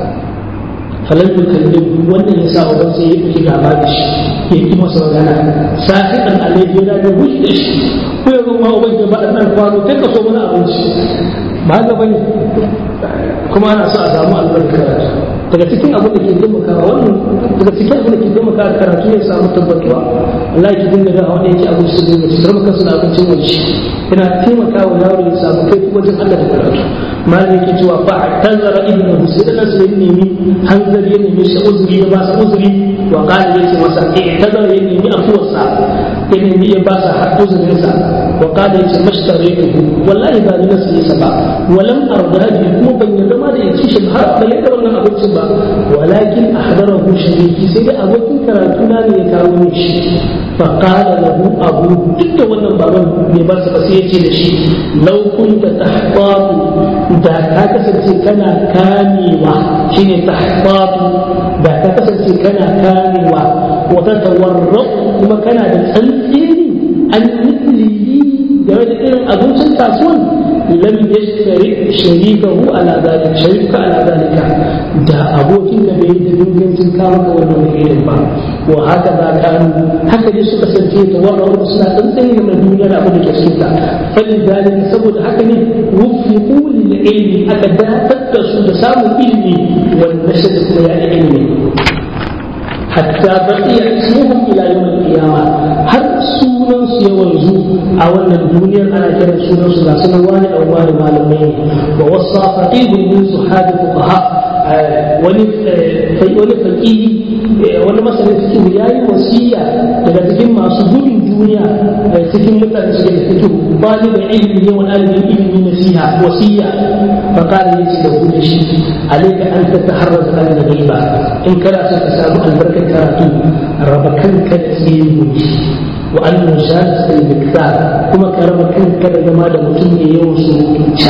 falal kallim wannan ya sa uban sai ya fi gaba da shi ya ki masa magana sa'idan alaihi yana da wuce da shi ko yanzu ma uban ya ba dan kwano kai ka so mana abinci ba ga bane kuma ana so a samu albarka daga cikin abin da ke taimakawa wannan daga cikin abin da ke taimakawa karatu ya samu tabbatuwa Allah ya dinga da wanda yake abin su dinga ci sarmaka suna abincin waje yana taimakawa yaro ya samu kai wajen Allah da karatu malam yake cewa fa tazara ibnu sai da sai nemi hanzari ya nemi shi uzuri ya ba sa uzuri wa qala yace masa eh tazara ya nemi afuwarsa ya nemi ya ba sa uzurinsa wa qala yace mashtarihu wallahi ba ni nasu yasa ba walam arda bi kuma ban yarda ma da yake shi har ba yadda wannan abincin ba walakin ahdarahu shariki sai dai abokin karatu na ne ya kawo shi fa qala lahu abu duk da wannan baban bai ba sa ba sai yace da shi law kunta tahfatu da ka kasance kana kamewa shine tahfatu da ka kasance kana kamewa wa tatawarra kuma kana da tsantsini irin abincin kasuwan lam yashtari sharikahu ala zalika sharika ala zalika da abokin ka bai da dingancin ka maka wannan irin ba wa haka za ka haka dai suka sance ta wannan suna tsantsani da duniya da abin da ke cikin ta falin zalika saboda haka ne wufiqu lil ilmi aka datar da su da samun ilmi wal nashr da ya ilmi hatta baqiya ismuhum ila yawm al-qiyamah har sunan su ya wanzu a wannan duniyar ana kiran sunan su ga sunan wani dan wani malamai wa wasa faqihun min suhadi fuqaha wani wani faqihi wani masanin cikin yayi wasiya daga cikin masu gudun duniya cikin mutane suke da fito bani da ilimi ne wani alimin ilimi nasiha wasiya fa qala li da gudu shi alayka an tataharraz an ghaiba in kana son ka samu albarkar karatu raba kanka da tsirin wa an mujalis al-miktar kuma ka raba kanka da zama da mutum ne yawan surutu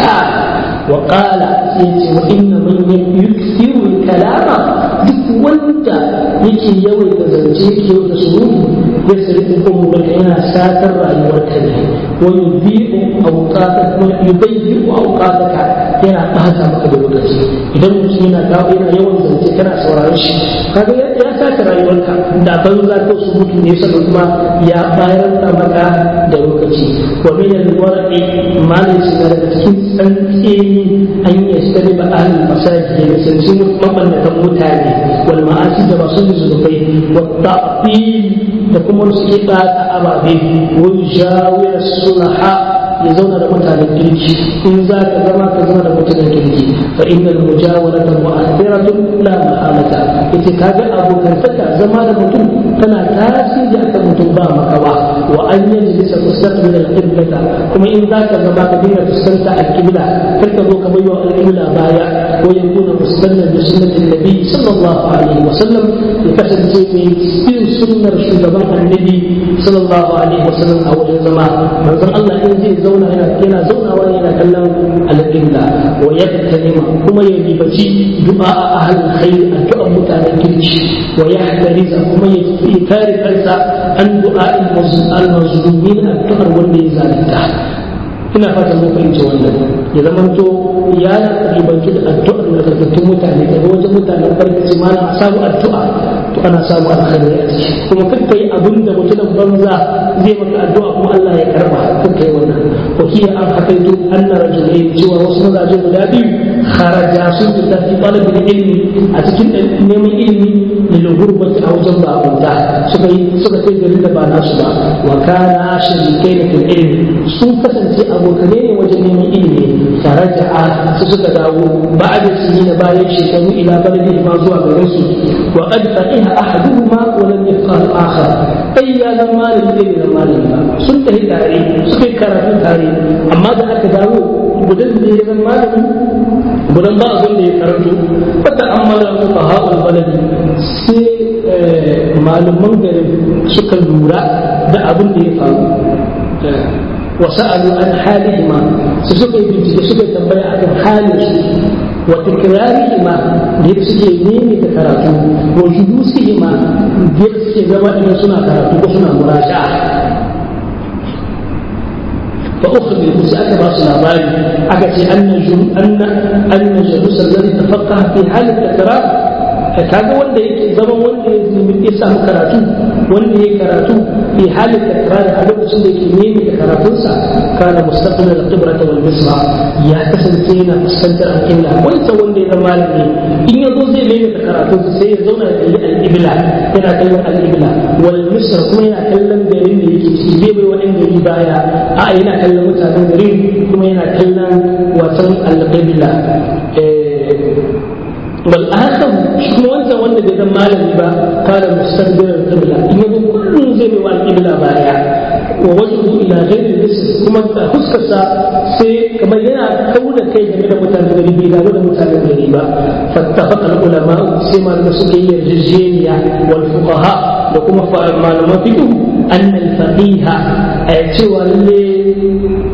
wa qala sai ce wa inna man yukthiru al-kalama duk wanda yake yawaita zance yake yawaita surutu ya sirri umurka yana satar rayuwarka ne wa yudhi'u awqataka wa yudayyi'u awqataka yana ɓata maka da lokaci idan mutum yana kawo yana yawan zance kana sauraron shi kaga ya saka rayuwarka da ban za ka su mutu ne saboda kuma ya bayar da maka da lokaci wa min al-warqi malin shi daga cikin tsantseni an yi sani ba ahlul masaji da sanci mabannatan mutane wal ma'asi da masu zunubai wa ta'til da kuma su ke ɓata ababe wa jawir sulaha ya zauna da mutanen kirki in za ka zama ka zama da mutanen kirki fa innal mujawarata mu'athiratun la mahalata yace kaga abokantaka zama da mutum tana tasiri akan mutum ba makawa wa an yajlisa mustaqbil al-qiblata kuma in za ka zama ka dinga fuskanta al-qibla kar ka zo ka bayyana al-qibla baya ko ya kuna mustannan da sunnatin nabi sallallahu alaihi wa sallam ya kasance mai bin sunnar shugaban annabi sallallahu alaihi wa sallam a wajen zama manzon Allah in zai zauna yana yana zaunawa ne yana kallon alƙibla wa yabtalima kuma ya ribaci du'a a ahlul khair addu'an mutanen kirki wa yahdariza kuma ya kare kansa an du'a al-mazlumin addu'ar wanda ya zalunta ina fatan mun fahimci wannan ya zamanto ya ribanci da addu'ar nagartattun mutane daga wajen mutanen farkaci ma na samu addu'a to ana samu alkhairi a ciki kuma kakka yi abin da mutumin banza zai maka addu'a kuma Allah ya karba kakka yi wannan ko kiya an hakaito anna rajulai cewa wasu mazaje guda biyu kharaja sun fita fi talabin ilmi a cikin neman ilimi lil gurbati a wajen bakunta suka yi suka kai garin da ba nasu ba wa kana shirikai fil ilmi sun kasance abokanai ne wajen neman ilimi faraja'a su suka dawo ba da su na bayan shekaru ila baladi ma zuwa garin su wa qad faqiha ahaduhuma wa lam yafqa al-akhar kai ya zama malami ne da malami ba sun tafi tare suka yi karatu tare amma da aka dawo gudan da ya zama malami gudan ba abin da ya karanto fata amala fuqaha'ul baladi sai malaman garin suka lura da abin da ya faru وسألوا عن حالهما سسوكي بنتي سوكي تنبيا عن حالهم وتكرارهما ليبسكي نيمي تكراتو وجلوسهما ليبسكي زما إن سنة كراتو وسنة مراجعة فأخبر سأك باس الأباري أكتي أن أن أن جلوس الذي تفقه في حال التكرار kaga wanda yake zaman wanda ya samu karatu wanda ya karatu fi halin takrari a lokacin da yake nemi da karatunsa kana mustaqbil al-qibrata wal misra ya kasance yana fuskantar al-qibla wanda wanda ya zama malami in yazo zai nemi da karatunsa sai ya zauna da al-qibla yana kallon al-qibla wal misra kuma yana kallon garin da yake ciki bai bai wani gari baya a yana kallon mutanen garin kuma yana kallon watan al-qibla والآخر شنو أنت وأنت إذا ما لم يبقى قال مستقبل القبلة إن كل زي ما القبلة بايع ووجهه إلى غير الجسم كما خسكسا سي كما ينا كون كي جميل متنبري بلا ولا متنبري با فاتفق العلماء سيما المسؤولية الجزية والفقهاء لكم معلومات أن الفقيه أي سوى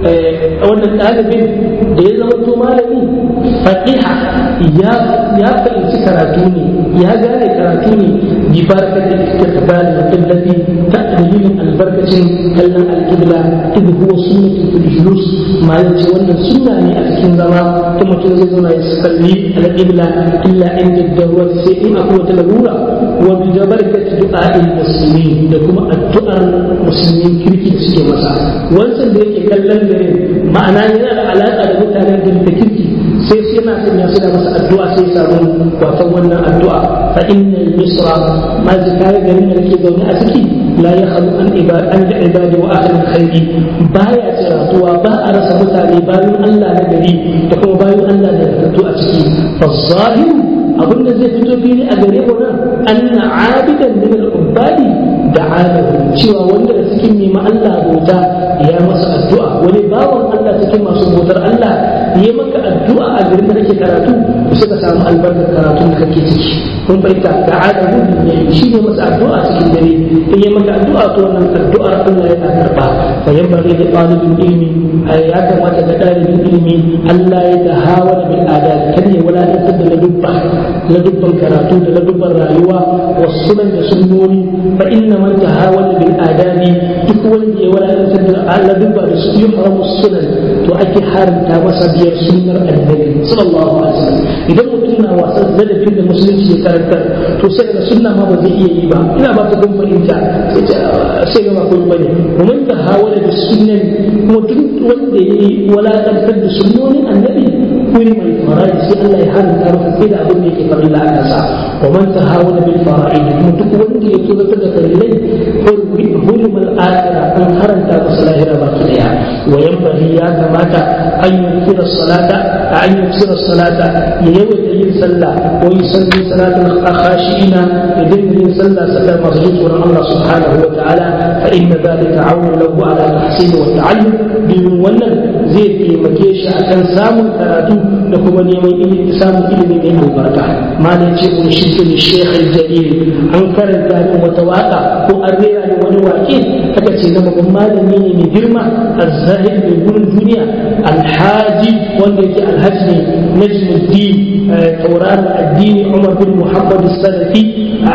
wannan ɗalibin da ya zama to malami fatiha ya ya fahimci karatu ne ya gane karatu ne bi barakatin istiqbal al-qiblati ta dalilin albarkacin kallon al-qibla idh huwa sunnatu fil julus ma yace wannan sunna ne a cikin zama ta mutum zai zauna ya salli al-qibla illa inda darura sai in akwai wata larura wa bi barakati du'a'il muslimin da kuma addu'ar musulmin kirki da suke masa wancan da yake kallon gare ma'ana yana da alaƙa da mutanen da kirki sai sai yana son ya suna masa addu'a sai samu watan wannan addu'a fa inna misra ma zikaya garin da nake zaune a ciki la ya halu an ibad an da ibadi wa ahli khairi baya tsiratuwa ba a rasa mutane bayan Allah na gari da kuma bayan Allah da tattu a ciki fa zahiru abinda zai fito fili a gare mu nan anna abidan min al-ubadi da'alahu cewa wanda da cikin nema Allah bauta ya masa addu'a wani bawan Allah cikin masu bautar Allah ya maka addu'a a garin da kake karatu to sai ka samu albarkar karatun da kake ciki kun baita da'alahu ne shi ne masa addu'a cikin dare in ya maka addu'a to wannan addu'ar Allah yana karba fa yanbaghi da talibin ilmi ya kamata da talibin ilmi Allah ya tahawa bil adab kan ya wala da ladubba ladubban karatu da ladubban rayuwa wasu da sunnoni fa inna man tahawala bil adabi duk wanda ya wadatar da Allah dubba da su yi haramu sunan to ake haramta masa biyar sunnar annabi sallallahu alaihi wasallam idan mutum na wasan ladabin da musulunci ya karantar to sai da sunna ma ba zai iya yi ba ina ba ta gun fahimta sai ga ba kun bane kuma tahawala da sunnan kuma duk wanda ya yi wadatar da sunnonin annabi kuri mai faraji sai Allah ya haramta masa sai da abin da yake farilla a kansa wa man tahawala bil fara'id kuma duk wanda ya tunatar da farillai حلم الآخرة أن هرنت مصلاهرة باكريا وينبغي يا كماتا أن يكثر الصلاة أن يكثر الصلاة يوم يجي صلى ويصلي صلاة الخاشعين يدين صلى صلى مسجد الله سبحانه وتعالى فإن ذلك عون له على التحسين والتعلم domin wannan zai taimake shi a kan samun karatu da kuma neman ilimi samun ilimi mai albarka malam ce mun shi ne shekh jalil an karanta min wata waka ko an rera ni wani wake aka ce na babban malami ne mai girma azzahid mai gurin duniya alhaji wanda yake alhaji ne najmuddin tauraron addini umar bin muhammad salafi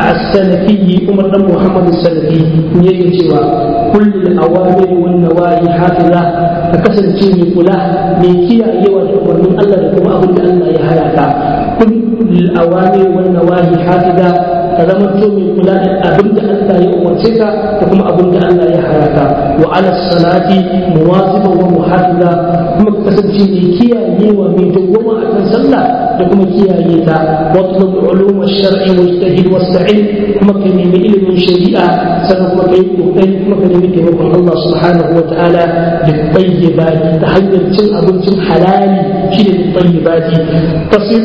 السلفي عمر بن محمد السلفي يجي cewa كل الأوامر والنواهي حافظة فكسر شيء كلا من كيا يوى ومن الله لكم أبن الله يهلاك كل الأوامر والنواهي حافظة ka zama to mai kula da abin da Allah ya umarce ka da kuma abin da Allah ya haraka wa ala salati muwaziban wa muhafiza kuma ka kasance mai kiyayewa mai dawwama a kan sallah da kuma kiyaye ta wa tulub ulum ash-shar'i wa ijtahid wasta'in kuma ka nemi ilimin shari'a sannan kuma kai kokari kuma ka nemi taimakon Allah subhanahu wa ta'ala da tayyibati ta hanyar cin abincin halali shi ne tayyibati tasir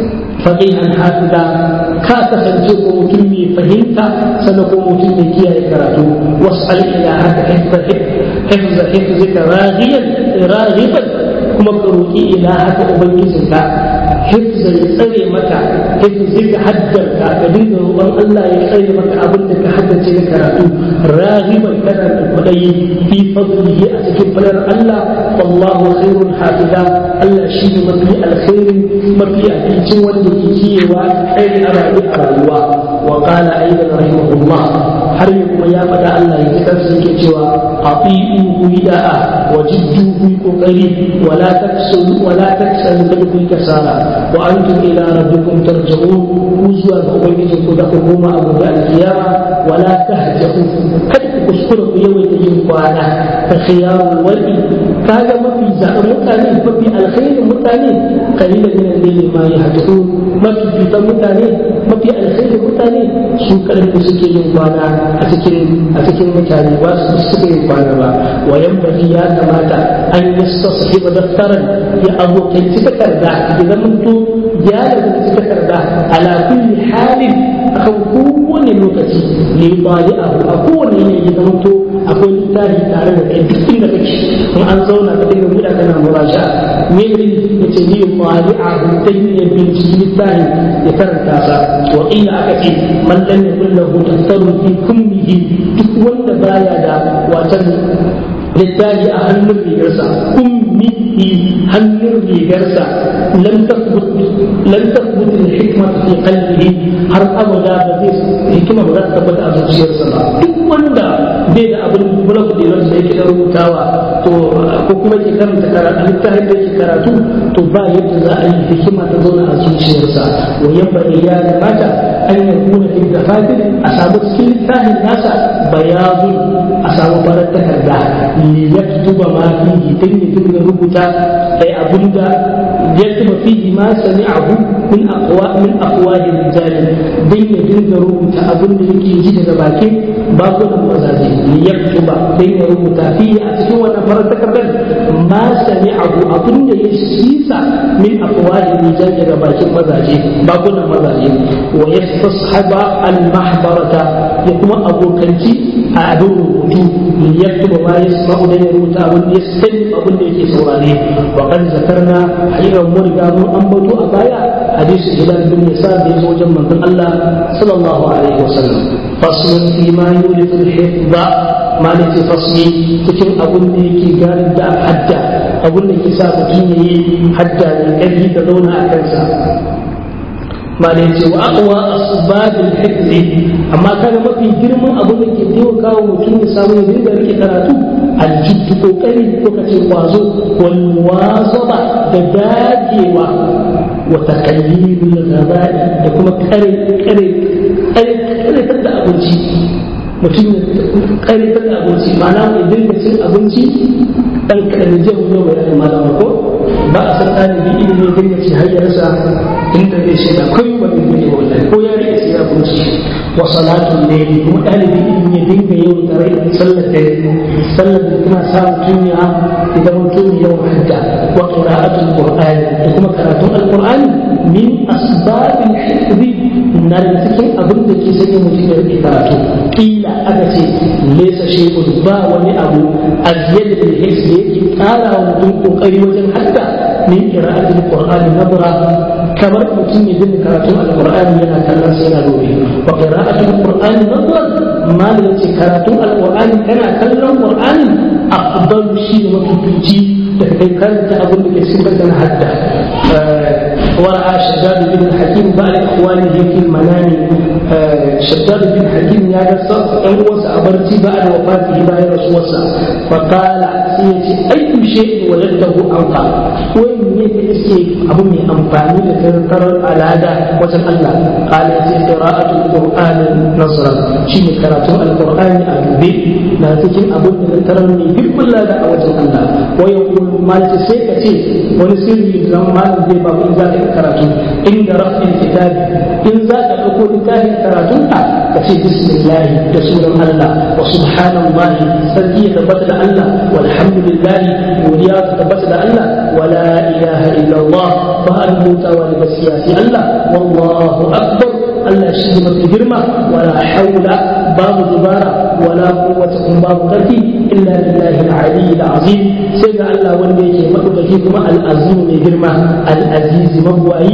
faqihan hafiza ka kasance ko mutum mai fahimta sannan ko mutum mai kiyaye karatu was'al ila haka hifza hifza hifzika raghiyan raghiban kuma ka roki ila haka ubangijinka hifza ya tsare maka hifzika haddarka ka dinga roƙon Allah ya tsare maka abin da ka haddace na karatu raghiban kana da kuɗayi fi fadlihi a cikin fadar Allah wallahu khairun hafiza Allah shi ne mafi alkhairin mafi abincin wanda ke kiyewa kai a rayuwa wa qala aidan rahimahullah har yi kuma ya faɗa Allah ya kansa yake cewa ati'u bida'a wa jiddu bi kokari wala taksul wala taksal bil kasala wa antum ila rabbikum tarji'un ku zuwa ga ubangijin ku da ku koma abu da alkiyama wala tahjahu kada ku kuskura ku yawaita yin kwana ka khiyarul wadi kaga mafi zaɓen mutane mafi alkhairin mutane kalilan min al-layli ma yahjahu mafi fitan mutane mafi alkhairin mutane su karfi suke yin kwana a cikin a cikin mutane ba su suke yin kwana ba wa yanbaghi ya kamata an yastashiba daftaran ya abokanci takarda ya zamanto ya da takarda ala kulli halin akan kowane lokaci ne bali abu a kowane yanayi ya zamanto akwai littafi tare da kai duk inda kake in an zauna ka dinga buɗa kana muraja me ne yace ni bali abu dan ne binciki littafi ya karanta sa wa ila aka ce man lam yakul lahu tafsirun fi kummihi duk wanda baya da watan littafi a hannun rigarsa ummi hannun rigarsa lam tathbut lam tathbut al-hikma fi qalbihi har abada ba zai hikima ba za ta tabbata a zuciyarsa ba duk wanda bai da abin bulak da da yake da rubutawa to ko kuma ke karanta karatu littafin da yake karatu to ba yadda za a yi hikima ta zauna a zuciyarsa wa yabba ya kamata an yakuna fi dafatir a samu cikin littafin nasa bayazun a samu farar takarda li yaktuba ma fihi dan ya dinga rubuta ai abinda yaktuba fihi ma sami'ahu min aqwa min aqwali rijal dan ya dinga rubuta abinda yake ji daga bakin bakunan mazaje li yaktuba dan ya rubuta fihi a cikin wannan farar takardar ma sami'ahu abinda ya sisa min aqwali rijal daga bakin mazaje bakunan mazaje wa yastashaba al-mahbarata ya kuma abokanci a abin rubutu yaktuba ma yasma'u da ya rubuta abin da ya sani abin da yake saurare wa kan zakarna hayyar mun riga mun ambato a baya hadisi idan bin yasa da yazo wajen manzon Allah sallallahu alaihi wasallam faslun fi ma yulidu al-hifdha ma ne ce fasli cikin abin da yake gari da hadda abin da ke sa mutum yayi hadda da ƙarfi da zauna a kansa ma da yace wa aqwa asbabil hifzi amma kaga mafi girman abin da ke taimaka wa mutum ya samu ya dinga rike karatu aljiddu kokari ko kace kwazo wal muwazaba da dagewa wa taqallidul ghabai da kuma kare kare kare kare da abinci mutum ya kare da abinci ma'ana ya dinga cin abinci dan kadan jiya yau ya malama ko ba a san ɗalibi ilimi ya dinga ci hayyarsa inda zai shiga kai ba zai dinga wallahi ko ya rike sai ya bunci wa salatun ne kuma ɗalibi ilimi ya dinga yau tare da sallar da sallar da tana sa mutum ya idan mutum yau hadda wa qira'atul qur'ani da kuma karatun alqur'ani min asbabil hifzi na da cikin abin da ke sanya mutum ya rike karatu kila aka ce laysa shay'un ba wani abu azyad bil hifzi yake ƙara wa mutum kokari wajen hadda min qira'atul qur'ani nabra kamar mutum ya dinga karatun alqur'ani yana kallon sai yana dobe wa qira'atul qur'ani nabra ma da yace karatun alqur'ani kana kallon qur'ani afdalu shi ne mafifici da kai karanta abin da ke cikin da hadda ورأى شداد بن الحكيم بعد إخوانه في المنام شداد بن الحكيم يا قصة أنوس أبرتي بعد وفاته بعد رسوسا فقال سيتي أي شيء وجدته أنقى وين يتسكي أبو من أنفاني لتذكر على هذا وزن الله قال قراءة القرآن نظرا شيء قراءة القرآن أدبي لا تكن أبو من ترني في كل هذا وزن الله ويقول ما تسيكتي ونسيري لما زي بابو إذا karatu inda rafin kitabi in za ka ɗauko littafin karatunka ka ce bismillah da sunan Allah wa subhanallahi sarki ya tabbata da Allah walhamdulillah godiya ta tabbata da Allah wala ilaha illallah ba an mutawa da gaskiya sai Allah wallahu akbar Allah shi ne mafi girma wala haula babu dubara wala quwwata kun babu karfi illa billahi al-ali al-azim sai ga Allah wanda yake madaukaki kuma al-azim mai girma al-aziz mabwayi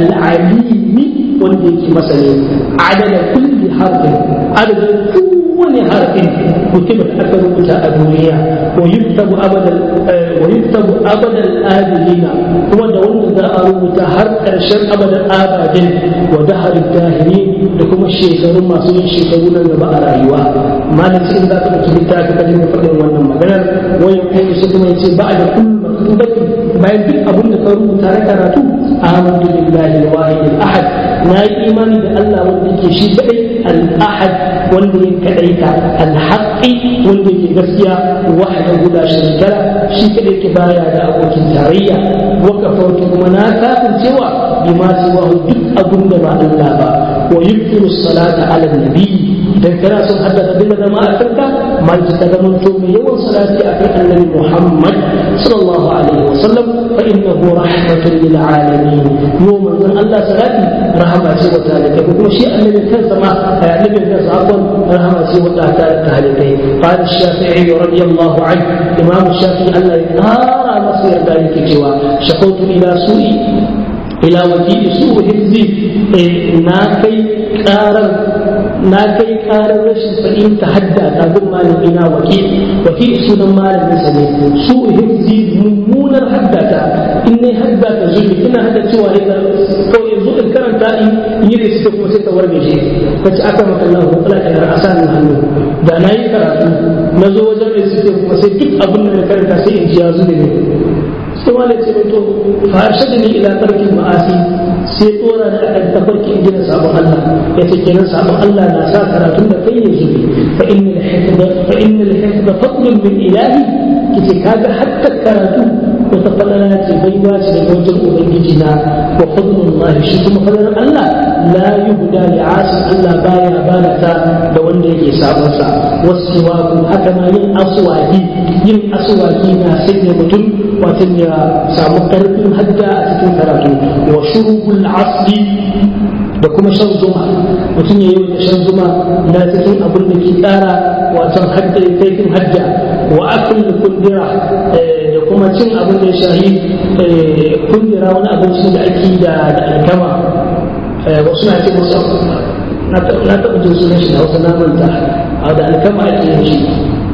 al-alimi wanda yake masani adada kulli harfin adadin kowane harfin kutibat aka rubuta a duniya wa yuktabu abadan wa yuktabu abadan adilina kuma da wanda za a rubuta har karshen abadan abadin wa dahar dahirin da kuma shekaru masu yin shekaru nan gaba a rayuwa malam sai in za ka ɗauki littafi ka dinga faɗin wannan maganar wani kai su kuma yace ba da kullu maktubati bayan duk abin da ka rubuta na karatu amantu billahi al-wahid al-ahad na yi imani da Allah wanda yake shi kadai al-ahad wanda ya kadaita al-haqqi wanda yake gaskiya wahdahu la sharika shi kadai yake baya da abokin tarayya wa kafartu kuma na kafin cewa bima siwahu duk abin da ba Allah ba wa yuqimu salata ala nabi idan kana son haddasa dinga zama a kanka mal ta zama to mai yawan salati akan annabi Muhammad sallallahu alaihi wasallam fa innahu rahmatun lil alamin yo manzon Allah salati rahama ce wa talibai kuma shi annabi kansa ma annabi kansa afwan rahama ce wa talibai qala shafi'i radiyallahu anhu imam shafi'i Allah ya kara masa yarda yake cewa shakautu ila su'i ila wakili su hizzi na kai karar na kai karar rashin fahimta hadda ta gun malami na wakil wakil sunan malamin sa ne su hizzi mummunar hadda ta in ne hadda ta zubi ina hada cewa ne kawai yanzu in karanta in yi da suke kuma sai ta warge shi ta ci aka maka Allah ko kala kana asanin hannu da na yi karatu na zo wajen da suke kuma sai duk abin da na karanta sai in ji ya zube ne sai wani ce to farshe da ni ila tarkin ma'asi sai tsora da akan tafarki in gina sabon Allah ya ce kenan sabon Allah na sa karatun da kai ya zube fa inna al-hifdha fa inna al-hifdha fadlun min ilahi kice kaga hatta karatu wata falala ce baiwa ce daga wajen ubangiji na wa fadlullahi shi kuma falalar Allah la yuhda li asin Allah baya bana ta da wanda yake sabon sa wasiwaku haka ma yin aswaki yin aswaki na sanya mutum wato ya samu karfin hadda a cikin karatu wa shurubul asli da kuma shan zuma mutum ya yi da shan zuma na cikin abin da ke tsara wato hadda kaifin hadda wa akul kundira da kuma cin abin da ya shahi kundira wani abinci da ake da alkama wasu na ce musu na taɓa jin sunan shi da wasu namanta a da alkama ake yin shi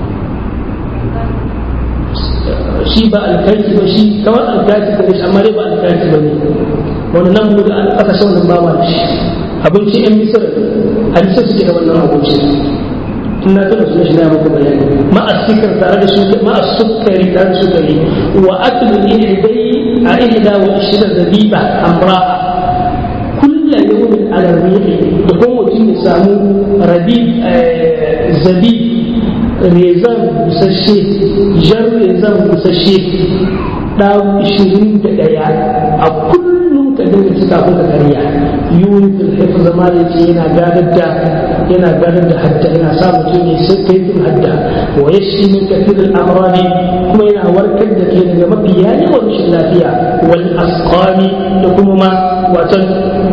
shi ba alkaki ba shi kawai alkaki ba shi amma dai ba alkaki ba ne wani nan mu da aka sa wannan bawa da shi abinci yan misir hadisi suke da wannan abinci in na tuna sunan shi na muku bayani ma asikar tare da su ma asukari tare da sukari wa aklu ihdai a ihda wa ishira zabiba amra kulla yawmin ala rihi da kuma mutum ya samu rabi zabi rezan busasshe jar rezan busasshe da ishirin da ɗaya a kullum ka dinga cika ko ka karya yuri fil hifz zama da ce yana gadar da yana gadar da hadda yana sa mutum ya sai kaifin hadda wa yashi min kafir al amrani kuma yana warkar da ke daga mafi yawan rashin lafiya wal asqami da kuma ma watan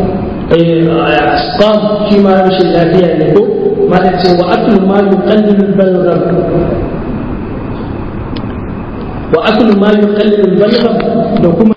asqam shi ma rashin lafiya ne ko ma da ce wa aklu ma yuqallilu al balgham wa aklu ma yuqallilu al balgham da kuma